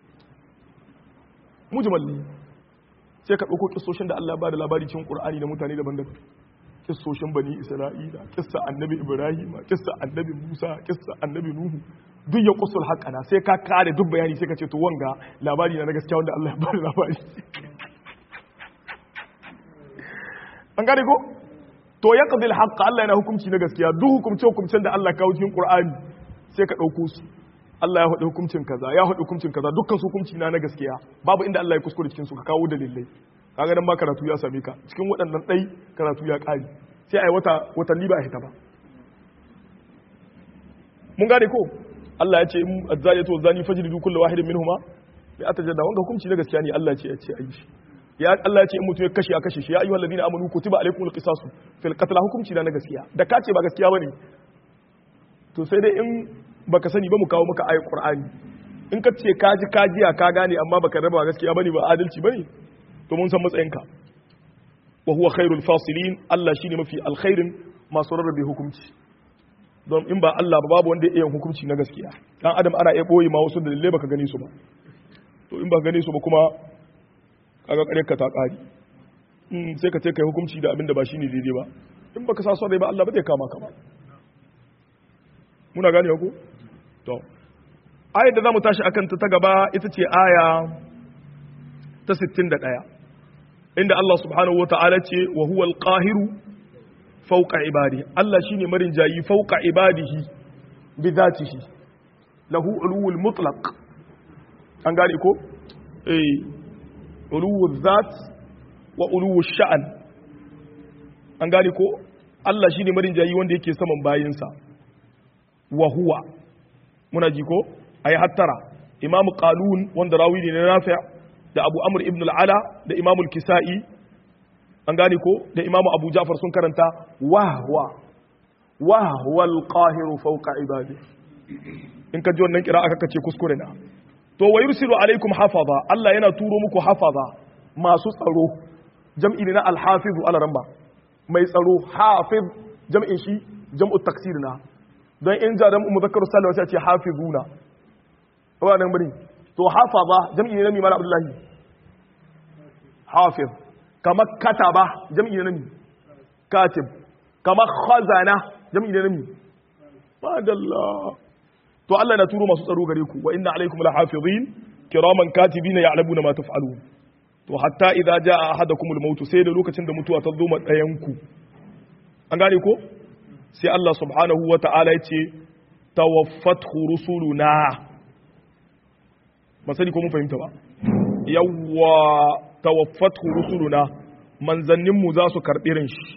mujmal ne sai ka ɗauko kissoshin da Allah bada labari cikin Qur'ani da mutane daban-daban kissoshin bani isra'ila kissa annabi ibrahim kissa annabi musa kissa annabi nuhu duk ya kusul haƙana sai ka kare duk bayani sai ka ce to wanga labari na gaskiya wanda Allah ya bada labari an gane ko to ya qadil haqqa Allah yana hukunci na gaskiya duk hukumce hukumcen da Allah kawo cikin Qur'ani sai ka dauko su Allah ya faɗi hukuncin kaza ya faɗi hukuncin kaza dukkan su hukunci na na gaskiya babu inda Allah ya kuskure cikin su ka kawo dalilai kaga dan ba karatu ya same ka cikin waɗannan ɗai karatu ya ƙari sai a yi wata watanni ba a hita ba mun gane ko Allah ya ce in azzani to zani fajridu kullu wahidin minhuma bi atajadda wanga hukunci na gaskiya ne Allah ya ce ya ce ayi shi ya Allah ya ce in mutum ya kashe a kashe shi ya ayyuhal ladina amanu kutiba alaykumul qisasu fil qatl hukunci na gaskiya da ka ce ba gaskiya bane to sai dai in baka sani ba mu kawo maka ayat qur'ani in ka ce ka ji ka jiya ka gane amma baka raba gaskiya bane ba adalci bane to mun san matsayinka wa huwa khairul fasilin Allah shine mafi alkhairin masu rarrabe hukunci don in ba Allah ba babu wanda ya iya hukunci na gaskiya dan adam ana iya boye ma wasu dalilai baka gane su ba to in baka gane su ba kuma kaga kare ka ta kari in sai ka ce kai hukunci da abin da ba shine daidai ba in baka sa son rai ba Allah ba zai kama ka ba muna gane ko to ayar da zamu tashi akan ta ta gaba ita ce aya ta 61 inda Allah subhanahu wata'ala ce wa huwa al-qahiru fawqa ibadihi Allah shine marin jayi fawqa ibadihi bi dhatihi lahu ulul mutlaq an gane ko eh ulul zat wa ulul sha'an an gane ko Allah shine marin jayi wanda yake saman bayinsa wa huwa muna ji ko ayi hattara imam qalun wanda rawi ne na nafi' da abu amr ibn al-ala da imam al-kisa'i an gane ko da imam abu ja'far sun karanta wa huwa wa huwa al-qahiru fawqa ibadihi in ka ji wannan kira aka kace kuskure na to wa yursilu alaikum hafaza Allah yana turo muku hafaza masu tsaro jam'i ne na al-hafizu ala ramba mai tsaro hafiz jam'in shi jam'u taksir na don in ja dan muzakkar sallallahu sai a ce hafizuna ba nan bari to hafaza jam'i ne na mi mala abdullahi hafiz kama kataba jam'i ne na mi katib kama khazana jam'i ne na mi madalla to Allah na turo masu tsaro gare ku wa inna alaikum lahafizin kiraman katibina ya'lamuna ma taf'alun to hatta idza jaa ahadakumul maut sai da lokacin da mutuwa ta zo ma dayan ku an gane ko sai Allah subhanahu wata'ala yace tawaffathu rusuluna ba sani ko mun fahimta ba yawwa tawaffathu rusuluna manzannin mu za su karbi ran shi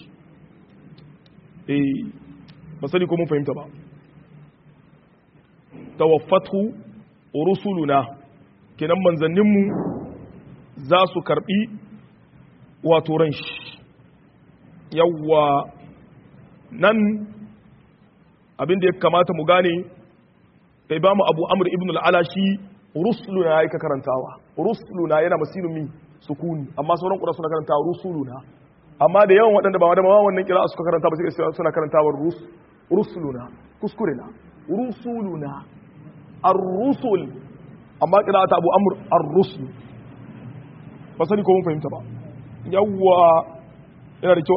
eh ba sani ko mun fahimta ba tawaffathu rusuluna kenan manzanninmu za su karbi wato ran shi yawwa nan abinda ya kamata mu gane kai ba mu abu amur ibn al'ala shi rusuluna ya yi ka karantawa rusuluna yana masinumi sukuni amma sauran kura suna karantawa rusuluna amma da yawan waɗanda ba wadda wannan kira suka karanta ba sai suna karantawa rusuluna kuskure na rusuluna ar-rusul amma kira ta abu amur ar-rusul ba sani ko mun fahimta ba yawwa yana da kyau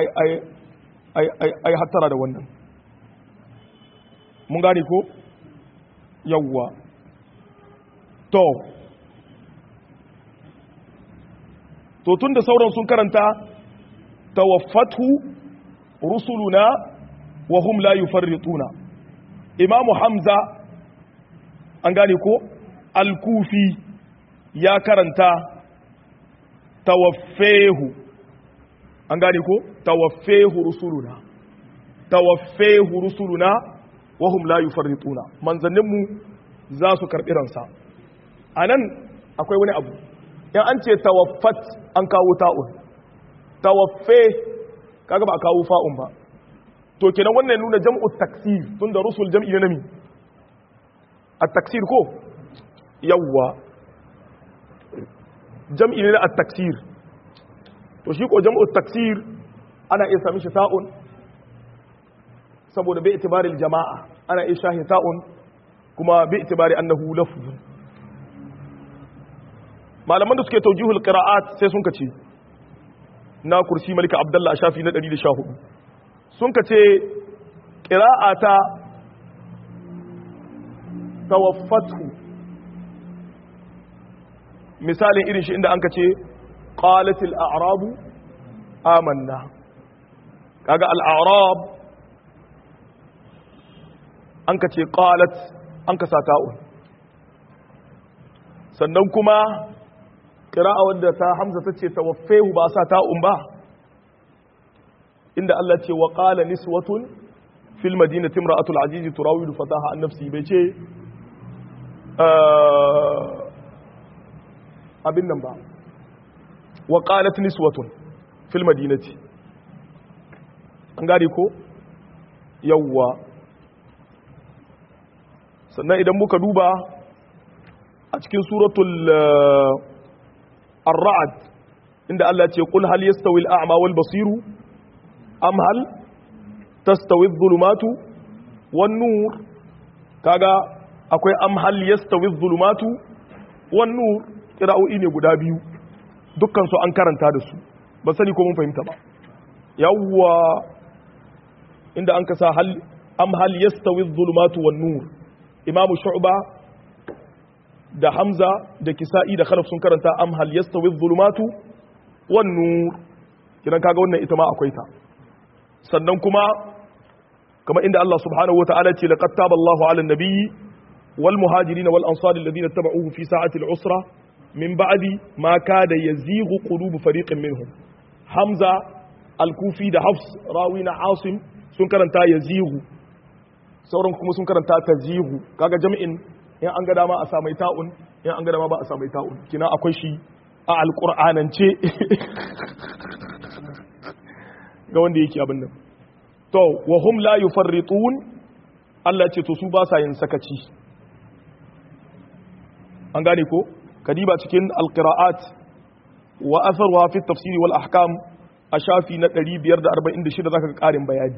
ai hattara da wannan mun gane ko yawwa to to tun da sauran sun karanta tawaffatu rusuluna wa hum la yufarrituna imamu hamza an gane ko al-kufi ya karanta tawaffehu an gane ko tawaffehu rusuluna tawaffehu rusuluna wa hum la yufarrituna manzanninmu za su karbi ransa anan akwai wani abu in an ce tawaffat an kawo ta'un tawaffe kaga ba a kawo fa'un ba to kenan wannan nuna jam'u taksir tunda rusul jam'i ne nami at-taksir ko yawwa jam'i ne na at-taksir to shi ko jam'u taksir ana iya sami shi ta'un saboda bai itibaril jama'a ana iya shahi ta'un kuma bai itibari annahu lafzun malaman da suke taujihul qira'at sai sun kace na kursi malika abdullah shafi na 114 sun kace qira'ata tawaffatu misalin irin shi inda an kace qalatil a'rabu amanna kaga al-a'rab an kace qalat an kasa ta'un sannan kuma ƙira'a wadda ta hamza ta ce tawaffehu ba sa ta'un ba inda Allah ce wa ƙala niswatun fil madinati imra'atul azizi turawidu fataha an nafsi bai ce abin nan ba wa qalat niswatun fil madinati an gane ko yawwa sannan idan muka duba a cikin suratul ar-ra'd inda Allah ce qul hal yastawi al-a'ma wal basiru am hal tastawi adh-dhulumatu wan nur kaga akwai am hal yastawi adh-dhulumatu wan nur qira'o'i ne guda biyu dukkan su an karanta da su ba sani ko mun fahimta ba yawwa inda an kasa hal am hal yastawi adh-dhulumatu wan nur imamu shu'ba da hamza da kisa'i da khalaf sun karanta am hal yastawi dhulumatu wan nur kidan kaga wannan ita ma akwai ta sannan kuma kama inda Allah subhanahu wa ta'ala ce laqad taba Allahu 'ala an-nabiyyi wal muhajirin wal ansar alladhina tabauhu fi sa'ati al-usra min ba'di ma kada yazighu qulubu fariqin minhum hamza al-kufi da hafs rawi na asim sun karanta yazighu sauran kuma sun karanta tazighu kaga jami'in in an ga dama a sa mai ta'un in an ga dama ba a sa mai ta'un kina akwai shi a alqur'anance ga wanda yake abin nan to wa hum la yufarritun Allah ce to su ba sa yin sakaci an gane ko kadiba cikin alqiraat wa atharuha fi tafsiri wal ahkam a shafi na 546 zaka ga karin bayani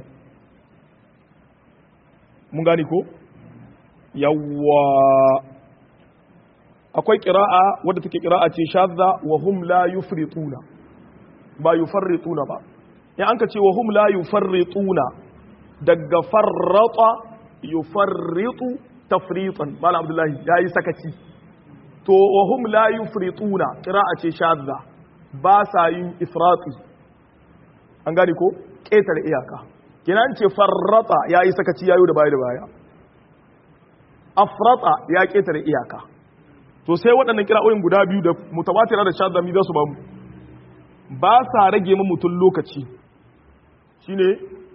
mun gane ko yawwa akwai qira'a wadda take qira'a ce shadda wa hum la yufrituna ba yufarrituna ba in an ka ce wa hum la yufarrituna daga farrata yufarritu tafritan malam abdullahi yayi sakaci to wa hum la yufrituna qira'a ce shadda ba sa yin ifrati an gane ko ƙetare iyaka kinan ce farrata yayi sakaci yayo da baya da baya afrata ya ƙetare iyaka to sai waɗannan kira'o'in guda biyu da mutawatira da shadda mi za su ba mu ba sa rage mu mutum lokaci shine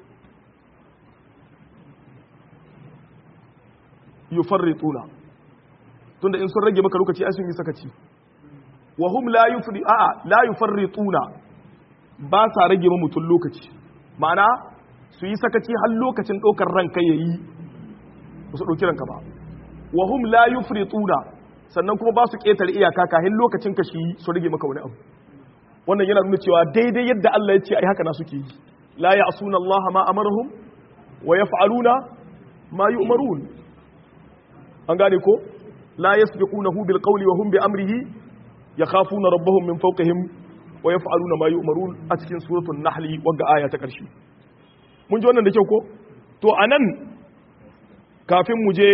yufarrituna tunda in sun rage maka lokaci ai sun yi sakaci wa hum la yufri a'a la yufarrituna ba sa rage mu mutum lokaci ma'ana su yi sakaci har lokacin ɗaukar ranka yayi ba su ɗauki ranka ba wa hum la yufrituna sannan kuma ba su ƙetare iyaka kahin lokacin ka shi su rage maka wani abu wannan yana nuna cewa daidai yadda Allah ya ce ai haka na suke yi la ya'suna Allah ma amarahum wa yaf'aluna ma yu'marun an gane ko la yasbiqunahu bil qawli wa hum bi amrihi yakhafuna rabbahum min fawqihim wa yaf'aluna ma yu'marun a cikin suratul nahl wanda aya ta karshe mun ji wannan da kyau ko to anan kafin mu je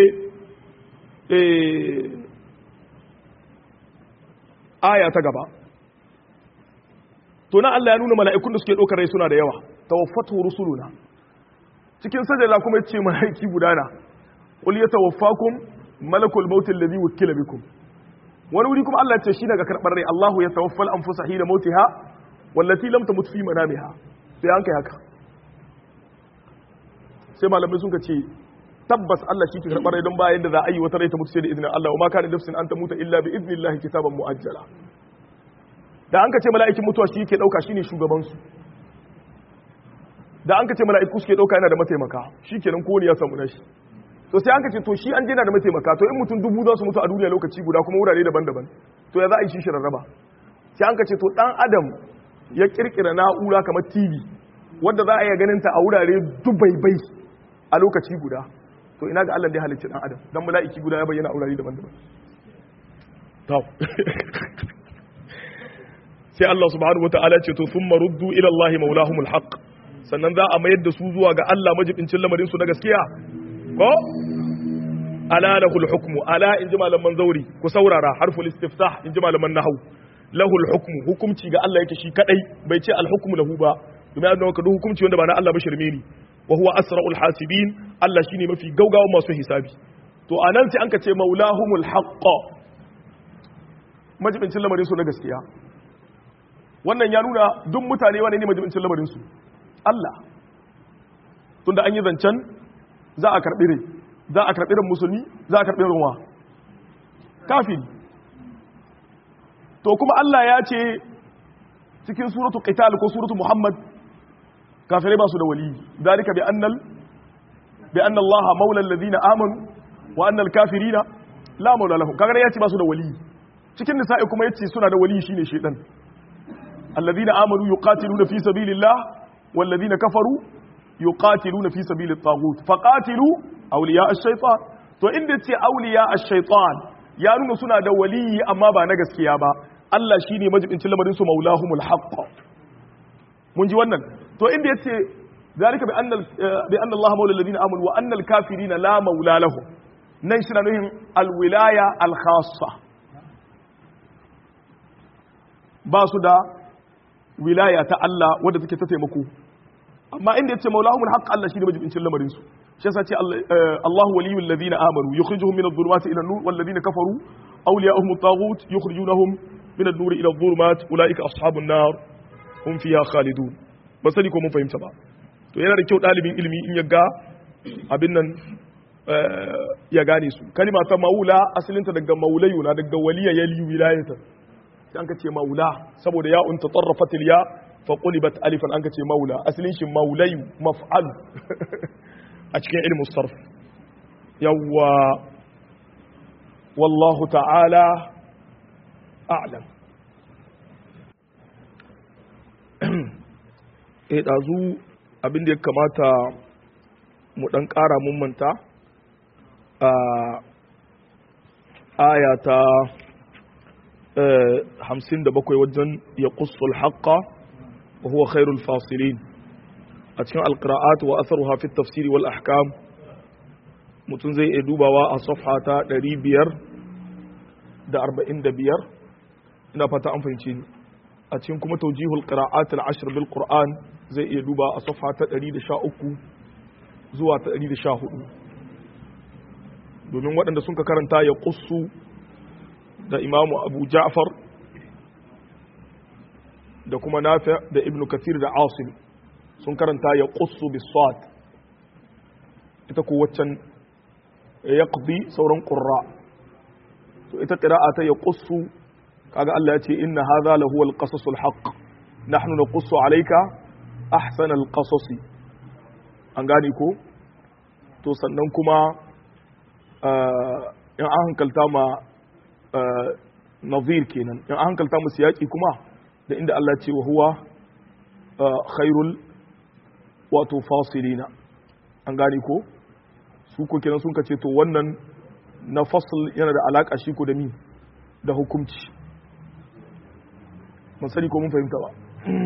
eh aya ta gaba to na Allah ya nuna mala'ikun da suke ɗaukar rai suna da yawa tawaffatu rusuluna cikin sajada kuma yace mala'iki gudana qul yatawaffakum malakul maut alladhi wukila bikum wani wuri kuma Allah ya ce shi daga karbar rai Allahu yatawaffal anfusa hina mautiha wallati lam tamut fi manamiha sai an kai haka sai malamai sun ce tabbas Allah shi ke karbar rai don bayan da za a yi wata rai ta mutu sai da izinin Allah wa ma kana nafsin an tamuta illa bi idnillahi kitaban muajjala da an ka ce mala'ikin mutuwa shi ke ɗauka shi ne shugabansu da an ka ce mala'iku suke ɗauka yana da mataimaka shi kenan kowane ya samu nashi to sai an ka ce to shi an jina da mataimaka to in mutum dubu za su mutu a duniya lokaci guda kuma wurare daban-daban to ya za a yi shi shi rarraba sai an ka ce to ɗan adam ya ƙirƙira na'ura kamar tv wadda za a iya ganin ta a wurare dubaibai a lokaci guda to ina ga allah da ya halicci ɗan adam dan mala'iki guda ya bayyana a wurare daban-daban sai Allah subhanahu wata'ala ce to thumma ruddu ila Allah maulahumul haqq sannan za a mayar da su zuwa ga Allah majibincin lamarin su na gaskiya ko ala lahul hukmu ala in ji malaman zauri ku saurara harful istiftah in ji malaman nahwu lahul hukmu hukumci ga Allah yake shi kadai bai ce al hukmu lahu ba domin annabi ka hukumci wanda ba na Allah ba shirme ni wa huwa asraul hasibin Allah shine mafi gaugawa masu hisabi to anan sai an ka ce maulahumul haqq majibincin lamarin su na gaskiya wannan ya nuna duk mutane wane ne majibincin lamarinsu Allah tunda an yi zancen za a karɓi rai za a karɓi ran musulmi za a karɓi ruwa kafin to kuma Allah ya ce cikin suratu qital ko suratu muhammad kafirai ba su da wali dalika bi annal bi anna Allah maula alladhina amanu wa anna al-kafirina la maula lahum kaga ya ce ba su da wali cikin nisa'i kuma yace suna da wali shine shedan الذين آمنوا يقاتلون في سبيل الله والذين كفروا يقاتلون في سبيل الطاغوت فقاتلوا أولياء الشيطان to inda ce auliya ash-shaytan ya nuna suna da waliyi amma ba na gaskiya ba Allah shine majibincin lamarin su maulahumul haqq mun ji wannan to inda yace zalika bi anna bi anna Allah maula alladhina amanu wa anna al-kafirina la maula lahum nan shi na nuhin alwilaya alkhassa ba su da wilaya ta Allah wadda take ta taimako amma inda yace maulahumul haqq Allah shi ne majibincin lamarin su shi yasa ce Allahu waliyul ladina amanu yukhrijuhum min adh-dhulumati ila an-nur wal ladina kafaru awliya'uhum at-taghut yukhrijunahum min an-nur ila adh-dhulumat ulaika ashabun nar hum fiha khalidun ba sani ko mun fahimta ba to yana da kyau dalibin ilimi in ya ga abin nan ya gane su kalima ta maula asalinta daga maulayu na daga waliya yali wilayatan sai an ka ce maula saboda ya unta tarrafatil ya fa qulibat alifan an ka ce maula asalin shi maulayu maf'al a cikin ilmin sarf yawwa wallahu ta'ala a'lam eh dazu abin da ya kamata mu dan ƙara mun manta a aya ta hamsin da bakwai wajen ya kusur haƙa wa huwa khairul fasilin a cikin alƙira'at wa asaruha fi tafsiri wal ahkam mutum zai iya dubawa a safha ta ɗari biyar da arba'in da biyar ina fata an fahimci ni a cikin kuma taujihul qira'at al-ashr bil qur'an zai iya duba a safha ta 113 zuwa ta 114 domin waɗanda sun ka karanta ya qussu da imamu abu ja'far da kuma nafi da ibn kathir da asim sun karanta ya qussu bis sad ita ko waccan yaqdi sauran qurra to ita qira'a ta ya qussu kaga Allah ya ce inna hadha lahu al-qasasul haqq nahnu naqussu alayka ahsana al-qasas an gane ko to sannan kuma in an hankalta ma nazir kenan in an hankalta mu siyaki kuma da inda Allah ce wa huwa khairul wato fasilina an gane ko su ko kenan sun kace to wannan na fasl yana da alaka shi ko da mi da hukunci mun sani ko mun fahimta ba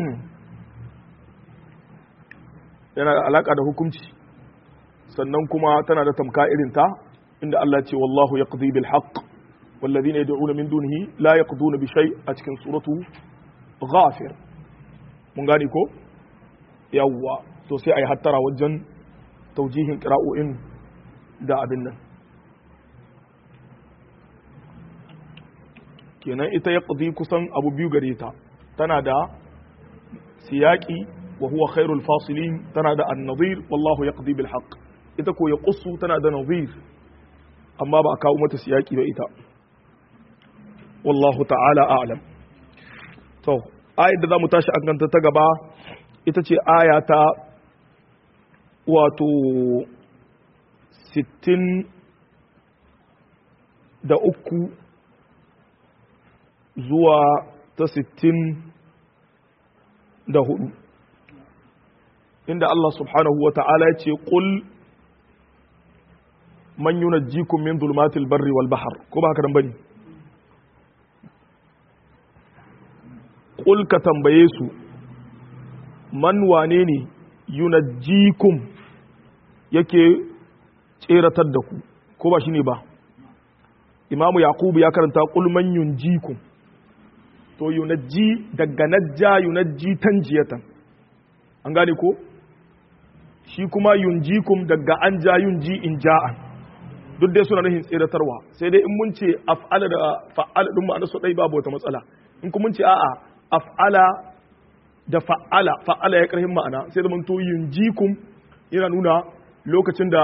yana da alaka da hukunci sannan kuma tana da tamka irin ta inda Allah ce wallahu yaqdi bil haqq والذين يدعون من دونه لا يقضون بشيء a cikin suratu ghafir mun gane ko yawwa to sai ayi hattara wajen taujihin qira'o'in da abin nan kenan ita ya ƙudi kusan abu biyu gare ta tana da siyaki wa huwa khairul fasilin tana da annazir wallahu ya bil haqq ita ko ya ƙusu tana da nazir amma ba a kawo mata siyaki ba ita wallahu ta'ala a'lam to ayat da za mu tashi an ganta ta gaba ita ce aya ta wato 60 da uku zuwa ta sittin da hudu inda Allah subhanahu wa ta'ala ya ce ƙul man yunajjikum min zulmatil barri wal bahar ko ba haka nan bane ƙul ka tambaye su man wane ne yunajjikum yake tseratar da ku ko ba shi ne ba imamu yaqubu ya karanta ƙul man yunjikum to yunajji daga najja yunajji tanjiyatan an gane ko shi kuma yunjikum daga an ja yunji in ja'an duk dai suna nufin tseratarwa sai dai in mun ce af'ala da fa'ala din ma'ana su dai babu wata matsala in kuma mun ce a'a af'ala da fa'ala fa'ala ya karhin ma'ana sai da mun to yunjikum yana nuna lokacin da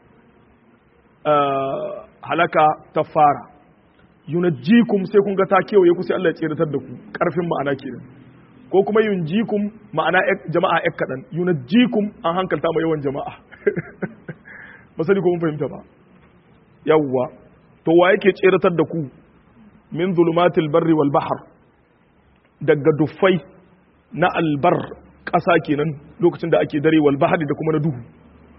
halaka ta fara yunajjikum sai kun ga ta kewaye ku sai Allah ya tseratar da ku karfin ma'ana kenan ko kuma yunjikum ma'ana jama'a ek kadan yunajjikum an hankalta ma yawan jama'a ba sani ko mun fahimta ba yawwa to wa yake tseratar da ku min zulumatil barri wal bahr daga dufai na albar ƙasa kenan lokacin da ake dare wal bahri da kuma na duhu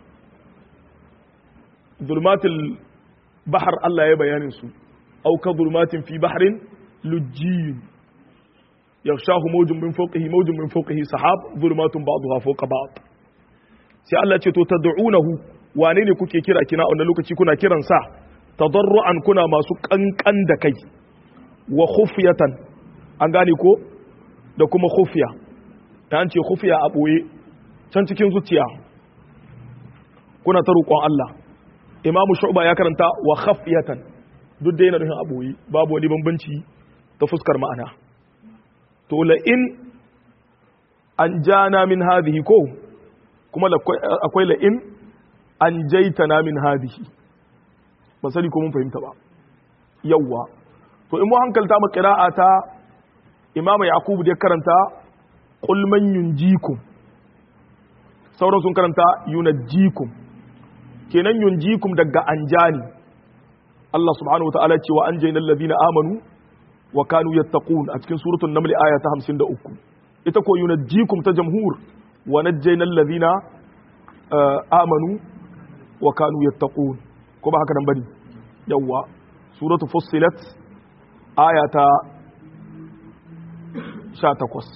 zulumatil bahar Allah ya bayanin su أو كظلمات في بحر لجي يغشاه موج من فوقه موج من فوقه سحاب ظلمات بعضها فوق بعض sai Allah ce to tad'unahu wane ne kuke kira kina wannan lokaci kuna kiran sa tadarru'an kuna masu kankan da kai wa khufyatan an gane ko da kuma khufya ta an ce khufya a boye can cikin zuciya kuna ta roƙon Allah imamu shu'ba ya karanta wa khafyatan duk da yana nufin a boye babu wani bambanci ta fuskar ma'ana to la in an jana min hadhihi ko kuma akwai la in an jaitana min hadhihi ba sani ko mun fahimta ba yawwa to in mu hankalta mu qira'a ta imamu yaqub da karanta qul man yunjikum sauran sun karanta yunajjikum kenan yunjikum daga anjani Allah subhanahu wataala ce wa anjayna alladhina amanu wa kanu yattaqun a cikin suratul naml aya ta 53 ita ko yunajjikum ta jamhur wa najjayna alladhina amanu wa kanu yattaqun ko ba haka nan bane yawa suratu fussilat aya ta 18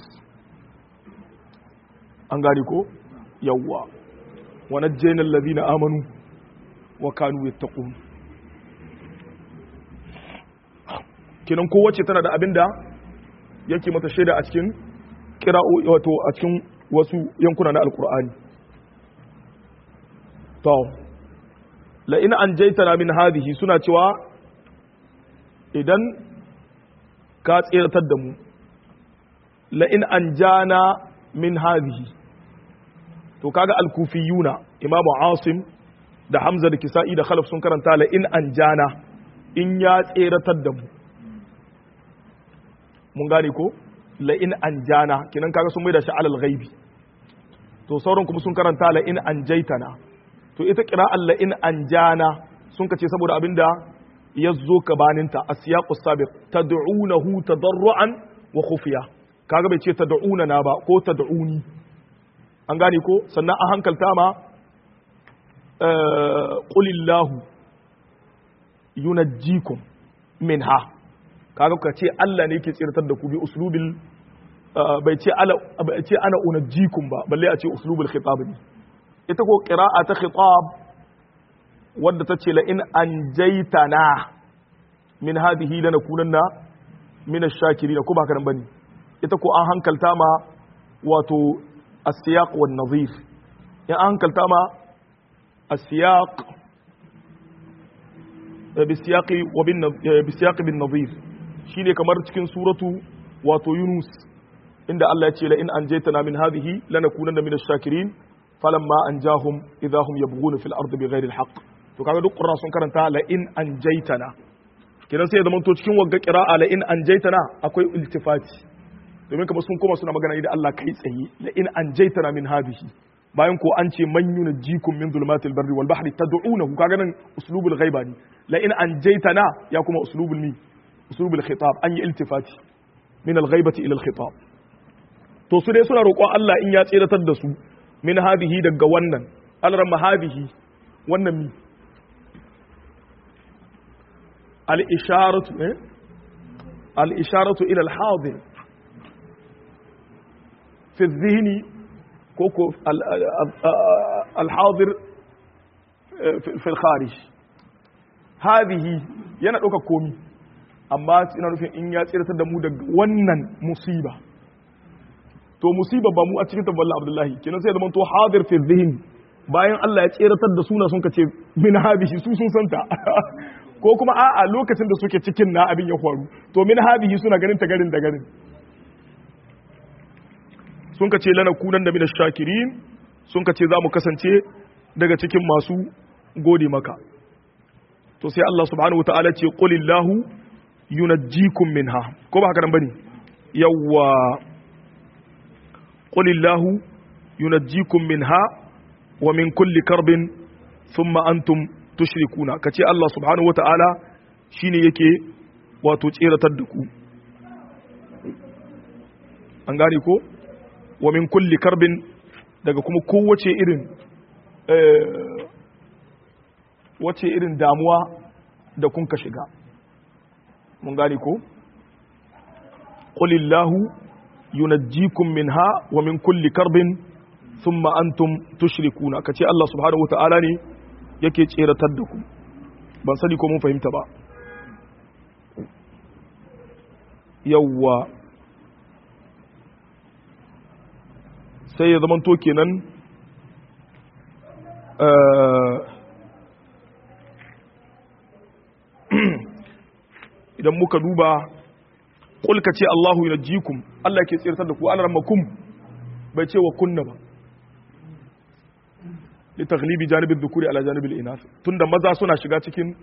an gane ko yawa wa najjayna alladhina amanu wa kanu yattaqun kenan kowace tana da abinda yake mata shaida a cikin kira'o wato a cikin wasu yankuna na alkur'ani to la in anjaytana min hadhihi suna cewa idan ka tsiratar da mu la in anjana min hadhihi to kaga al-kufiyuna imamu asim da hamza da kisa'i da khalaf sun karanta la in anjana in ya tsiratar da mu mun gane ko la in anjana kinan kaga sun mai da shi alal ghaibi to sauran kuma sun karanta la in anjaitana to ita qira'an la in anjana sun kace saboda abinda ya zo gabaninta asiyaqus sabiq tad'unahu tadarruan wa khufiya kaga bai ce tad'una na ba ko tad'uni an gane ko sannan a hankalta ma qulillahu yunajjikum minha kaga ka ce Allah ne yake tsirtar da ku bi uslubil bai ce ala bai ce ana unajjikum ba balle a ce uslubul khitab ne ita ko qira'a ta khitab wadda ta ce la in anjaytana min hadhihi lanakunanna min ash-shakirin ko ba nan bane ita ko an hankalta ma wato as-siyaq wan nadhir in an hankalta ma as-siyaq bisiyaqi wa bin bisiyaqi bin nadhir shine kamar cikin suratu wato Yunus inda Allah ya ce la in anjaytana min hadhihi lanakunanna min ash-shakirin falamma anjahum idahum yabghuna fil ardi bighairi al-haqq to kaga duk qurra sun karanta la in anjaytana kidan sai ya zama to cikin wagga qira'a la in anjaytana akwai iltifati domin kamar sun koma suna magana da Allah kai tsaye la in anjaytana min hadhihi bayan ko an ce man yunjikum min zulumatil barri wal bahri tad'unahu kaga nan uslubul ghaiba ne la in anjaytana ya kuma uslubul mi uslubul khitab an yi iltifati min al ghaibati ila al khitab to su dai suna roƙon Allah in ya tsiratar da su min hadhihi daga wannan alramma hadhihi wannan mi al isharatu eh al isharatu ila al hadir fi dhihni koko alhadir fil kharij hadhihi yana ɗauka komi amma ina nufin in ya tsiratar da mu daga wannan musiba to musiba ba mu a cikin tabballa abdullahi kenan sai zaman to hadir fi zihin bayan Allah ya tsiratar da suna sun kace min hadhihi su sun santa ko kuma a'a lokacin da suke cikin na abin ya faru to min hadhihi suna ganin ta garin da garin sun ka ce lana kunan da mina shakirin sun ka ce za mu kasance daga cikin masu gode maka to sai Allah subhanahu wa ta'ala ce qulillahu yunajjikum minha ko ba haka nan bane yawwa qulillahu yunajjikum minha wa min kulli karbin thumma antum tushrikuna kace Allah subhanahu wa ta'ala shine yake wato tseratar da ku an gane ko wa min kulli karbin daga kuma kowace irin wace irin damuwa da kun ka shiga mun gane ko qulillahu yunajjikum minha wa min kulli karbin thumma antum tushrikuna kace Allah subhanahu wataala ne yake tseratar da ku ban sani ko mun fahimta ba yawwa sai ya zama to kenan idan muka duba kulka ce Allahu yunajjikum Allah ke tsirtar da ku an ramakum bai ce wa kunna ba li taghlibi janibin dhukuri ala janibil inas tunda maza suna shiga cikin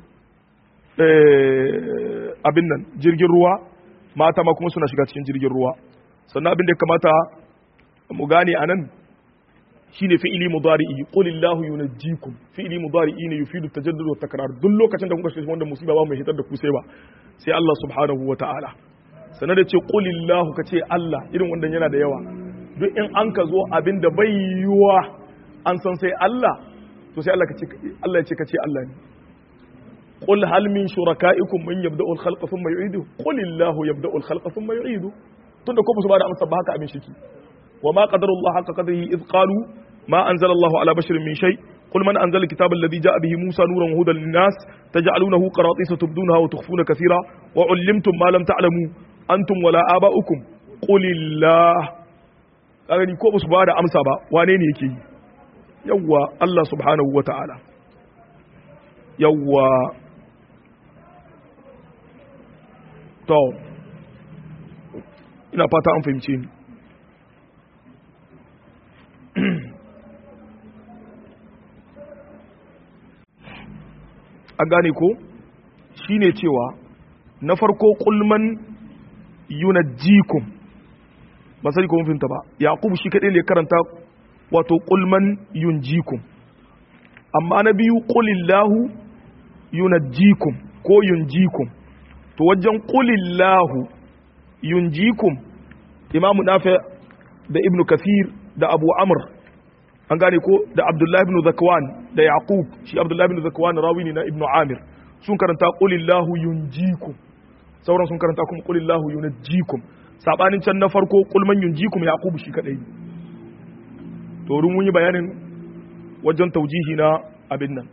abin nan jirgin ruwa mata ma kuma suna shiga cikin jirgin ruwa sannan abin da ya kamata mu gane anan shine fi'ili mudari'i qul illahu yunajjikum fi'ili mudari'i ne yufidu tajaddud wa takrar duk lokacin da kuka shiga wanda musiba ba mai hitar da ku sai ba sai Allah subhanahu wa ta'ala sanar da ce qul illahu kace Allah irin wanda yana da yawa duk in an ka zo abin da bai yiwa an san sai Allah to sai Allah kace Allah ya ce kace Allah ne qul hal min shuraka'ikum man yabda'u al-khalqa thumma yu'idu qul illahu yabda'u al-khalqa thumma yu'idu tunda ko ba su ba da amsa ba haka abin shiki وما قدر الله حق قدره إذ قالوا ما أنزل الله على بشر من شيء قل من أنزل الكتاب الذي جاء به موسى نورا وهدى للناس تجعلونه قراطيس تبدونها وتخفون كثيرا وعلمتم ما لم تعلموا أنتم ولا آباؤكم قل الله أغني كو بس بعد أمسا با وانين يكي يوا الله سبحانه وتعالى يوا تو ina fata an fahimce ni an gane ko shine cewa na farko kulman yunajjikum ba sai ko mun finta ba yaqub shi kadai ne karanta wato kulman yunjikum amma na biyu qulillahu yunajjikum ko yunjikum to wajen qulillahu yunjikum imamu nafi da ibnu kathir da abu amr an gane ko da abdullahi ibn zakwan da yaqub shi abdullahi ibn zakwan rawi ne na ibnu amir sun karanta qulillahu yunjikum sauran sun karanta kuma qulillahu yunjikum sabanin can na farko qul man yunjikum yaqub shi kadai to run mun yi bayanin wajen taujihi na abin nan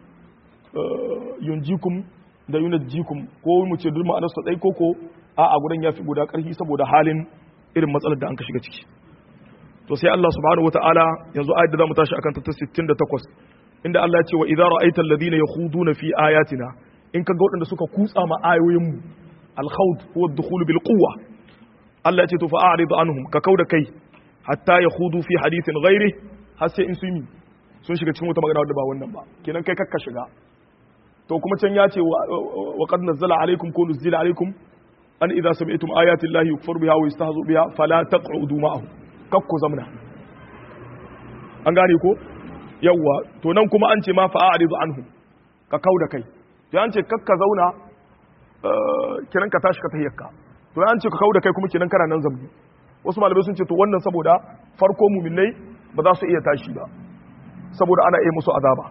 yunjikum da yunjikum ko mu ce duk ma'anar su dai koko a a gudan yafi guda karfi saboda halin irin matsalar da an ka shiga ciki to sai Allah subhanahu wataala yanzu ayat da zamu tashi akan ta 68 inda Allah ya ce wa idza ra'aita alladhina yakhuduna fi ayatina in kaga waɗanda suka kutsa ma ayoyin mu al-khawd huwa ad-dukhul bil quwwa Allah ya ce to fa'arid anhum ka kauda kai hatta yakhudu fi hadithin ghairi har sai in sun yi sun shiga cikin wata magana wadda ba wannan ba kenan kai kakka shiga to kuma can ya ce wa qad nazzala alaykum ko nuzila alaykum an idza sami'tum ayati llahi yukfaru biha wa yastahzu biha fala taq'udu ma'ahum kakku zamna an gane ko yawwa to nan kuma an ce ma fa'aridu anhu ka kauda kai to an ce kakka zauna kiran ka tashi ka tahiyyarka to an ce ka kauda kai kuma kiran kana nan zambi wasu malamai sun ce to wannan saboda farko muminai ba za su iya tashi ba saboda ana iya musu azaba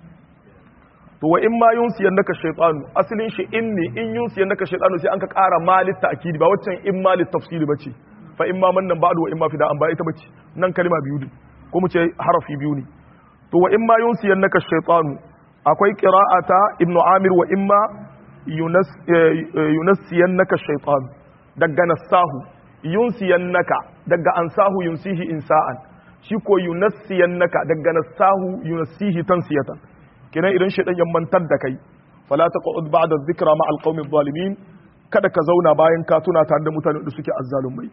to wa in ma yunsiyan naka shaytanu asalin shi in ne in yunsiyan naka shaytanu sai an ka ƙara malit ta'kidi ba waccan in malit tafsiri bace fa in ma mannan ba'du wa in ma fida'an ba ita bace nan kalma biyu ne ko mu ce harafi biyu ne to wa in ma yunsiyan naka shaytanu akwai qira'ata ibnu amir wa in ma yunas yunsiyan naka shaytanu daga nasahu yunsiyan naka daga ansahu yunsihi insa'an shi ko yunassiyan naka daga nasahu yunassihi tansiyatan kenan idan shaidan ya mantar da kai fala taqud ba'da dhikra ma alqawmi adh-dhalimin kada ka zauna bayan ka tuna tare da mutanen da suke azzalumai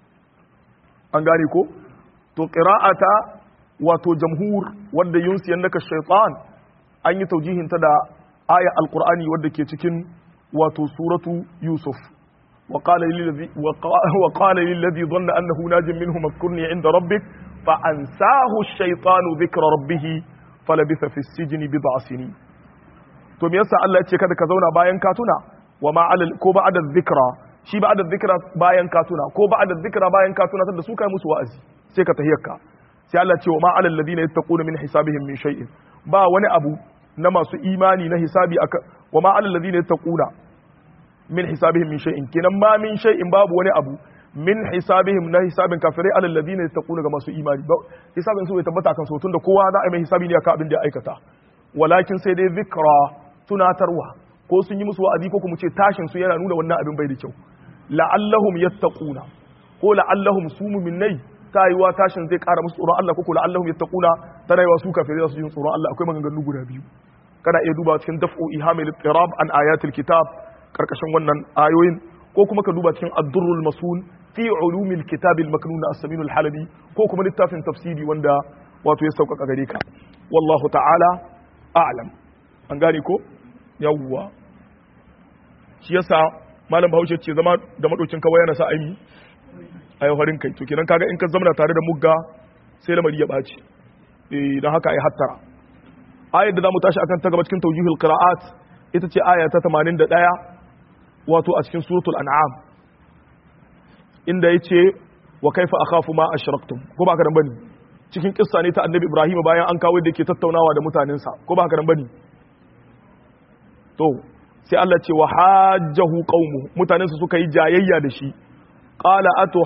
an gane ko to qira'ata wato jamhur wanda yunsiyan naka shaytan an yi taujihin ta da aya alqur'ani wanda ke cikin wato suratu yusuf وقال للذي وقال للذي ظن انه ناج منه اذكرني عند ربك فانساه الشيطان ذكر ربه فلبث في السجن بضع سنين to me yasa Allah ya ce kada ka zauna bayan ka tuna wa ma alal ko ba'da dhikra shi ba'da dhikra bayan ka tuna ko ba'da dhikra bayan ka tuna da su kai musu wa'azi sai ka tahiyarka sai Allah ya ce wa ma alal ladina yattaquna min hisabihim min shay'in ba wani abu na masu imani na hisabi aka wa ma alal ladina yattaquna min hisabihim min shay'in kenan ma min shay'in babu wani abu min hisabihim na hisabin kafirai alal ladina yattaquna ga masu imani ba hisabin su bai tabbata kan so tunda kowa za a yi mai hisabi ne akan abin da ya aikata walakin sai dai zikra tunatarwa ko sun yi musu wa'azi ko kuma ce tashin su yana nuna wannan abin bai da kyau la'allahum yattaquna ko la'allahum su mu'minai ta yiwa tashin zai kara musu tsoron Allah ko ko la'allahum yattaquna ta rayuwa su kafirai su ji tsoron Allah akwai maganganu guda biyu kana iya duba cikin daf'u ihamil ittirab an ayatil kitab karkashin wannan ayoyin ko kuma ka duba cikin ad-durrul masul fi ulumil kitab al-maknun as-samin al-halabi ko kuma littafin tafsiri wanda wato ya sauƙaƙa gare ka wallahu ta'ala a'lam an gane ko yawwa shi yasa malam bahaushe ce zama da madaukin kawai yana sa aimi a yau harin kai to kenan kaga in ka zamana tare da mugga sai lamari ya ɓaci eh don haka ai hattara ayar da zamu tashi akan ta gaba cikin tawjihul qira'at ita ce aya ta 81 wato a cikin suratul an'am inda yace wa kaifa akhafu ma ashraktum ko ba ka dan bane cikin kissa ne ta annabi ibrahim bayan an kawo da yake tattaunawa da mutanensa ko ba ka dan bane to sai Allah ce wa hajjahu qaumu mutanensa suka yi jayayya da shi qala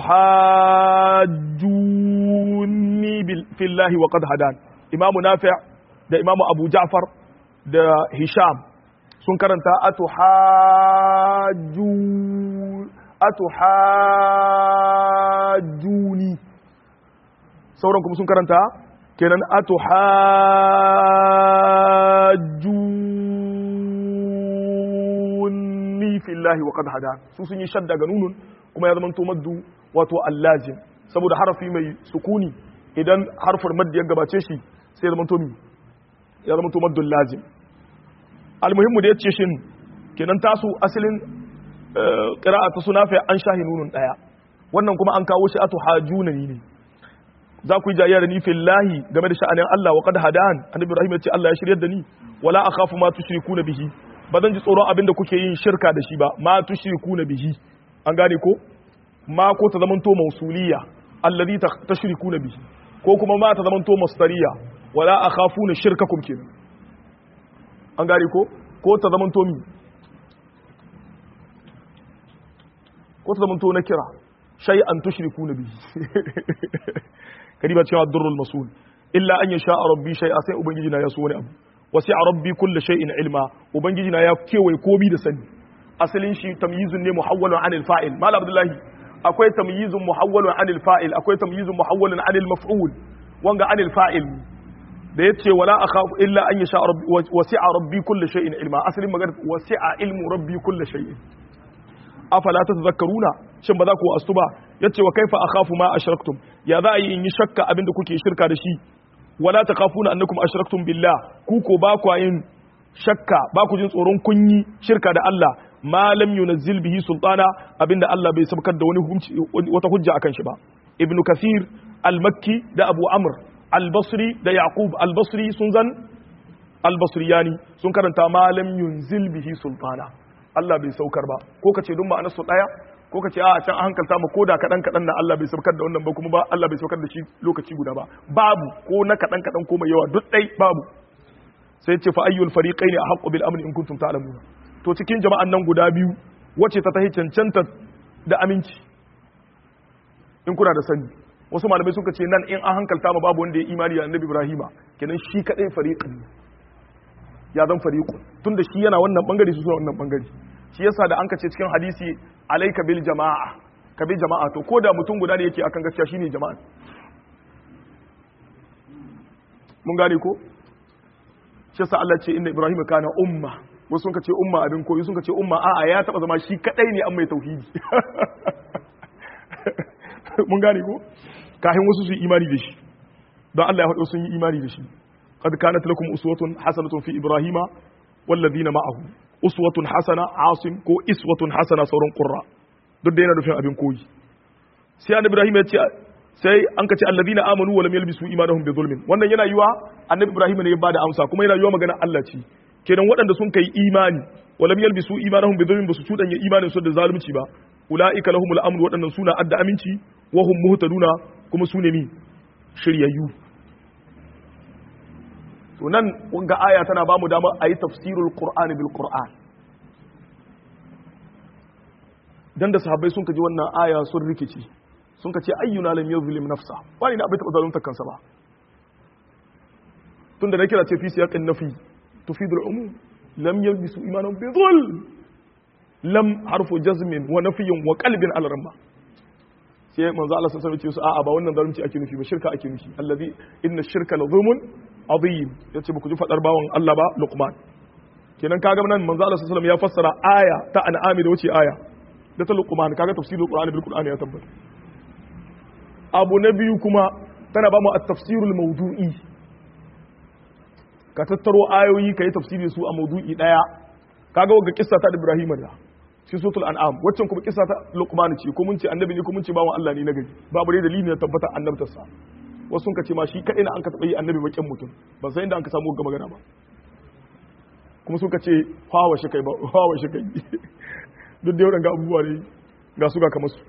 atuhajjuni fillahi wa qad hadan imamu nafi' da imamu abu ja'far da hisham sun karanta atuhajju atuhajjuni sauran kuma sun karanta kenan atuhajjuni fillahi wa qad hadan su sun yi shadda ga nunun kuma ya zama to maddu wato allazim saboda harafi mai sukuni idan harfin maddi ya gabace shi sai zama to mi ya zama to maddul lazim almuhimmu da yace shin kenan tasu asalin qira'a ta sunafi an shahi nunun daya wannan kuma an kawo shi atu hajuna ne za ku yi jayya da ni fillahi game da sha'anin Allah wa qad hadan annabi Ibrahim ya ce Allah ya shiryar da ni wala akhafu ma tushrikuna bihi ba zan ji tsoron abinda kuke yin shirka da shi ba ma tushrikuna bihi an gane ko ma ko ta zamanto mausuliya alladhi tashrikuna bihi ko kuma ma ta zamanto masdariya wala akhafuna shirkakum kenan an gane ko ko ta zamanto mi ko ta zamanto na kira shay'an tushrikuna bihi kariba cewa durrul masul illa an yasha rabbi shay'a sai ubangiji na ya so wani abu wasi'a rabbi kulli shay'in ilma ubangiji na ya kewaye komi da sani asalin shi tamyizun ne muhawwalun anil fa'il mal abdullahi akwai tamyizun muhawwalun anil fa'il akwai tamyizun muhawwalun anil maf'ul wanga anil fa'il da yace wala akhafu illa an yasha rabbi wasi'a rabbi kulli shay'in ilma asalin magana wasi'a ilmu rabbi kulli shay'in afala tadhakkaruna shin ba za ku astu ba yace wa kaifa akhafu ma ashraktum ya za a yi in yi shakka abinda kuke shirka da shi wala takhafuna annakum ashraktum billah ku ko ba ku yin shakka ba ku jin tsoron kun yi shirka da Allah ma lam yunzil bihi sultana abinda Allah bai sabkar da wani hukunci wata hujja akan shi ba ibnu kathir al-makki da abu amr al-basri da yaqub al-basri sun zan al-basriyani sun karanta ma lam yunzil bihi sultana Allah bai saukar ba ko kace dun ma'anar su daya ko kace a can an hankalta mu koda kadan kadan na Allah bai saukar da wannan ba kuma ba Allah bai saukar da shi lokaci guda ba babu ko na kadan kadan ko mai yawa duk dai babu sai ce fa ayyul fariqaini ahqqu bil amni in kuntum ta'lamuna to cikin jama'an nan guda biyu wacce ta tahi cancanta da aminci in kuna da sani wasu malamai suka ce nan in an hankalta ma babu wanda ya imani da annabi Ibrahima kenan shi kadai fariqan ya zan fariqun tunda shi yana wannan bangare su suna wannan bangare shi yasa da an kace cikin hadisi alaika bil jama'a ka bi jama'a to ko da mutum guda ne yake akan gaskiya shine jama'a mun gane ko shi yasa Allah ce inna ibrahima kana umma wasu sun kace umma abin koyi sun kace umma a'a ya taba zama shi kadai ne an mai tauhidi mun gane ko kafin wasu su yi imani da shi don Allah ya faɗo sun yi imani da shi qad kanat lakum uswatun hasanatun fi ibrahima wallazina ma'ahu uswatun hasana asim ko iswatun hasana sauran qurra duk da yana nufin abin koyi sai annabi ibrahim ya ce sai an kace alladina amanu wa lam yalbisu imanahum bi zulmin wannan yana yiwa annabi ibrahim ne ya bada amsa kuma yana yiwa magana Allah ce kenan waɗanda sun kai imani wa lam yalbisu imanahum bi zulmin basu cudanya imanin su da zalunci ba ulaika lahumul amru waɗannan suna adda aminci wa hum muhtaduna kuma su ne ni shiryayyu to nan wanga aya tana ba mu damar a yi tafsirul qur'ani bil qur'an dan da sahabbai sun kaji wannan aya sun rikici sun kace ayyuna lam yuzlim nafsa wani na bai taba zalunta kansa ba tunda na kira ce fi siyaqin nafi tufidul umum lam yalbisu imanan bi dhulm lam harfu jazmin wa nafyin wa qalbin al ramma sai manzo Allah sallallahu alaihi wasallam ce a'a ba wannan zalunci ake nufi ba shirka ake nufi allazi inna shirka la zulmun azim yace ba ku ji fadar bawan Allah ba Luqman kenan kaga nan manzo Allah sallallahu alaihi wasallam ya fassara aya ta an'ami da wuce aya da ta Luqman kaga tafsirul Qur'ani bil Qur'ani ya tabbata abu na biyu kuma tana ba mu at-tafsirul mawdu'i ka tattaro ayoyi ka yi tafsiri su a maudu'i daya kaga wagga kissa ta Ibrahim da shi suratul an'am waccan kuma kissa ta Luqman ce ko mun ce annabi ne ko mun ce bawan Allah ne na gari babu dai dalili na tabbata annabtar sa wasu sun ka ce ma shi kadai na an ka taba yi annabi bakin mutum ba sai inda an ka samu ga magana ba kuma sun ka ce hawa shi kai ba hawa shi kai duk da yawan ga abubuwa ne ga su ga kamar su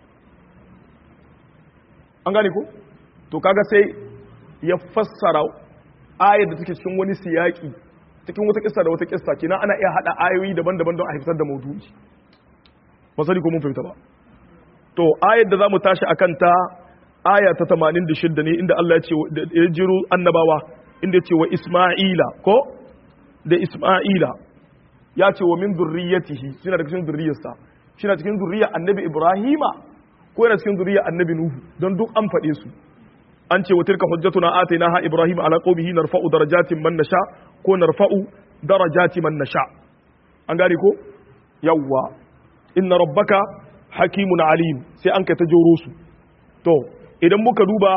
an gane ko to kaga sai ya fassara ayar da take cikin wani siyaki cikin wata kissa da wata kissa kenan ana iya hada ayoyi daban-daban don a haifar da maudu'i ba sani ko mun fahimta ba to ayar da zamu tashi akan ta aya ta 86 ne inda Allah ya ce ya jiro annabawa inda ya ce wa Isma'ila ko da Isma'ila ya ce wa min zurriyatihi shine daga cikin zurriyarsa shine cikin zurriyar annabi Ibrahima ko yana cikin zurriyar annabi Nuhu don duk an faɗe su an ce wa tilka hujjatuna atainaha ibrahim ala qaumihi narfa'u darajatin man nasha ko narfa'u darajati man nasha an gane ko yawwa inna rabbaka hakimun alim sai an kai ta joro su to idan muka duba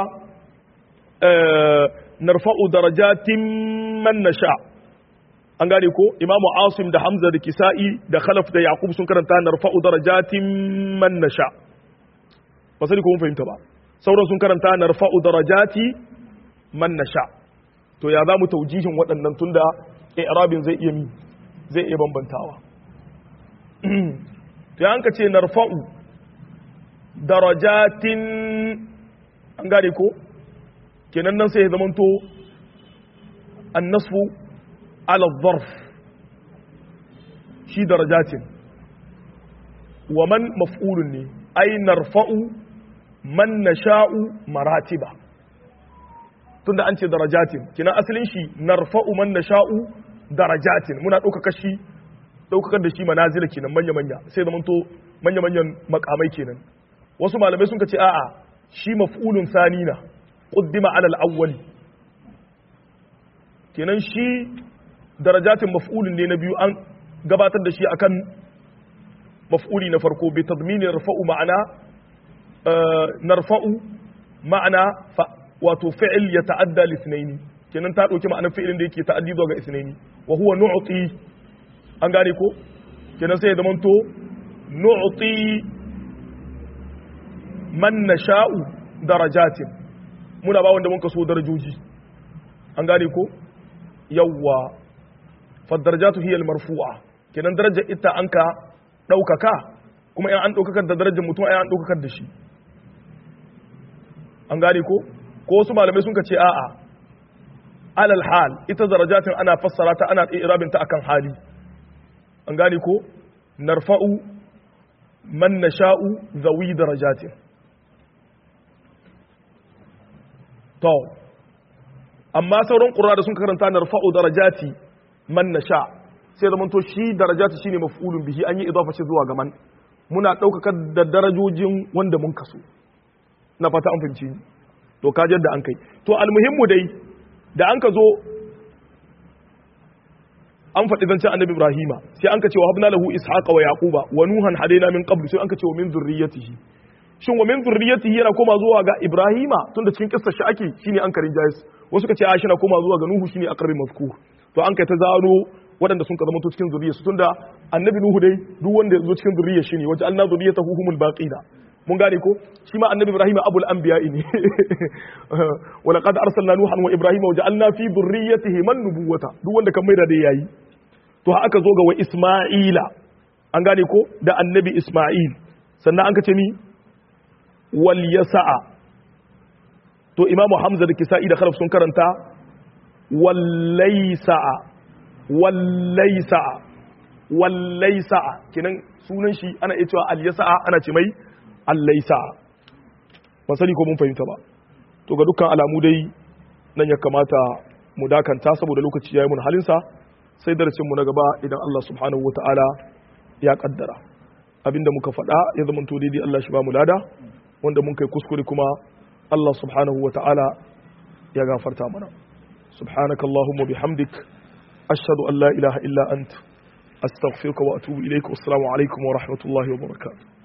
narfa'u darajatin man nasha an gane ko imamu asim da hamza da kisa'i da khalaf da yaqub sun karanta narfa'u darajatin man nasha ba sai ko mun fahimta ba sauran sun karanta na rafa'u darajati man nasha to ya za mu taujihin waɗannan tunda i'rabin zai iya zai iya bambantawa to an ka ce narfa'u darajatin an gane ko kenan nan sai ya zamanto annasu ala zarf shi darajatin wa man maf'ulun ne ai narfa'u man nasha'u maratiba tunda an ce darajatin kina asalin shi narfa'u man nasha'u darajatin muna ɗaukaka shi ɗaukakar da shi manazila kenan manya manya sai zaman to manya manyan makamai kenan wasu malamai sun ce a'a shi maf'ulun sanina quddima ala al-awwali kenan shi darajatin maf'ulun ne na biyu an gabatar da shi akan maf'uli na farko bi tadmini rafa'u ma'ana narfa'u ma'ana wato fi'il ya ta'adda li ithnaini kenan ta dauki ma'anar fi'ilin da yake ta'addi zuwa ga ithnaini wa huwa nu'ti an gane ko kenan sai ya zamanto nu'ti man nasha'u darajatin muna ba wanda muka so darajoji an gane ko yawwa fa darajatu hiya al marfu'a kenan darajar ita anka daukaka kuma in an daukakar da darajar mutum ai an daukakar da shi an gane ko ko wasu malamai sun ce a'a alal hal ita darajatin ana fassara ta ana irabin ta akan hali an gane ko narfa'u man nasha'u zawi darajatin to amma sauran qurra da sun karanta narfa'u darajati man nasha sai zaman to shi darajati shine maf'ulun bihi an yi idafa ce zuwa ga man muna daukaka da darajojin wanda mun kaso na fata an fahimci ni to kajar da an kai to almuhimmu dai da an ka zo an faɗi zancen annabi ibrahima sai an ka ce wa habna lahu ishaqa wa yaquba wa nuhan hadaina min qablu sai an ka ce wa min zurriyatihi shin wa min zurriyatihi yana koma zuwa ga ibrahima tunda cikin kissar shi ake shine an karin jayis wasu ka ce a shi na koma zuwa ga nuhu shine aqrabi mazkur to an kai ta zano waɗanda sun ka zama cikin zuriyarsu tunda annabi nuhu dai duk wanda ya zo cikin zuriyar shi ne wajen alna zuriyatahu humul baqina mun gane ko shi ma annabi ibrahim abul anbiya ne wa laqad arsalna nuhan wa ibrahima wa ja'alna fi dhurriyyatihi man nubuwata duk wanda kan maida dai yayi to aka zo ga wa isma'ila an gane ko da annabi isma'il sannan an ka ce ni wal yasa'a to imamu hamza da kisa'i da khalaf sun karanta wallaysa'a wallaysa'a wallaysa'a kinan sunan shi ana iya cewa al yasa'a ana ce mai allaisa ban sani ko mun fahimta ba to ga dukkan alamu dai nan ya kamata mu dakanta saboda lokaci yayi mun halinsa sai darasin mu na gaba idan Allah subhanahu wataala ya kaddara abinda muka faɗa ya zama to daidai Allah shi ba mu lada wanda mun kai kuskure kuma Allah subhanahu wataala ya gafarta mana subhanakallahumma bihamdik ashhadu an la ilaha illa anta astaghfiruka wa atubu ilaik wassalamu alaikum wa rahmatullahi wa barakatuh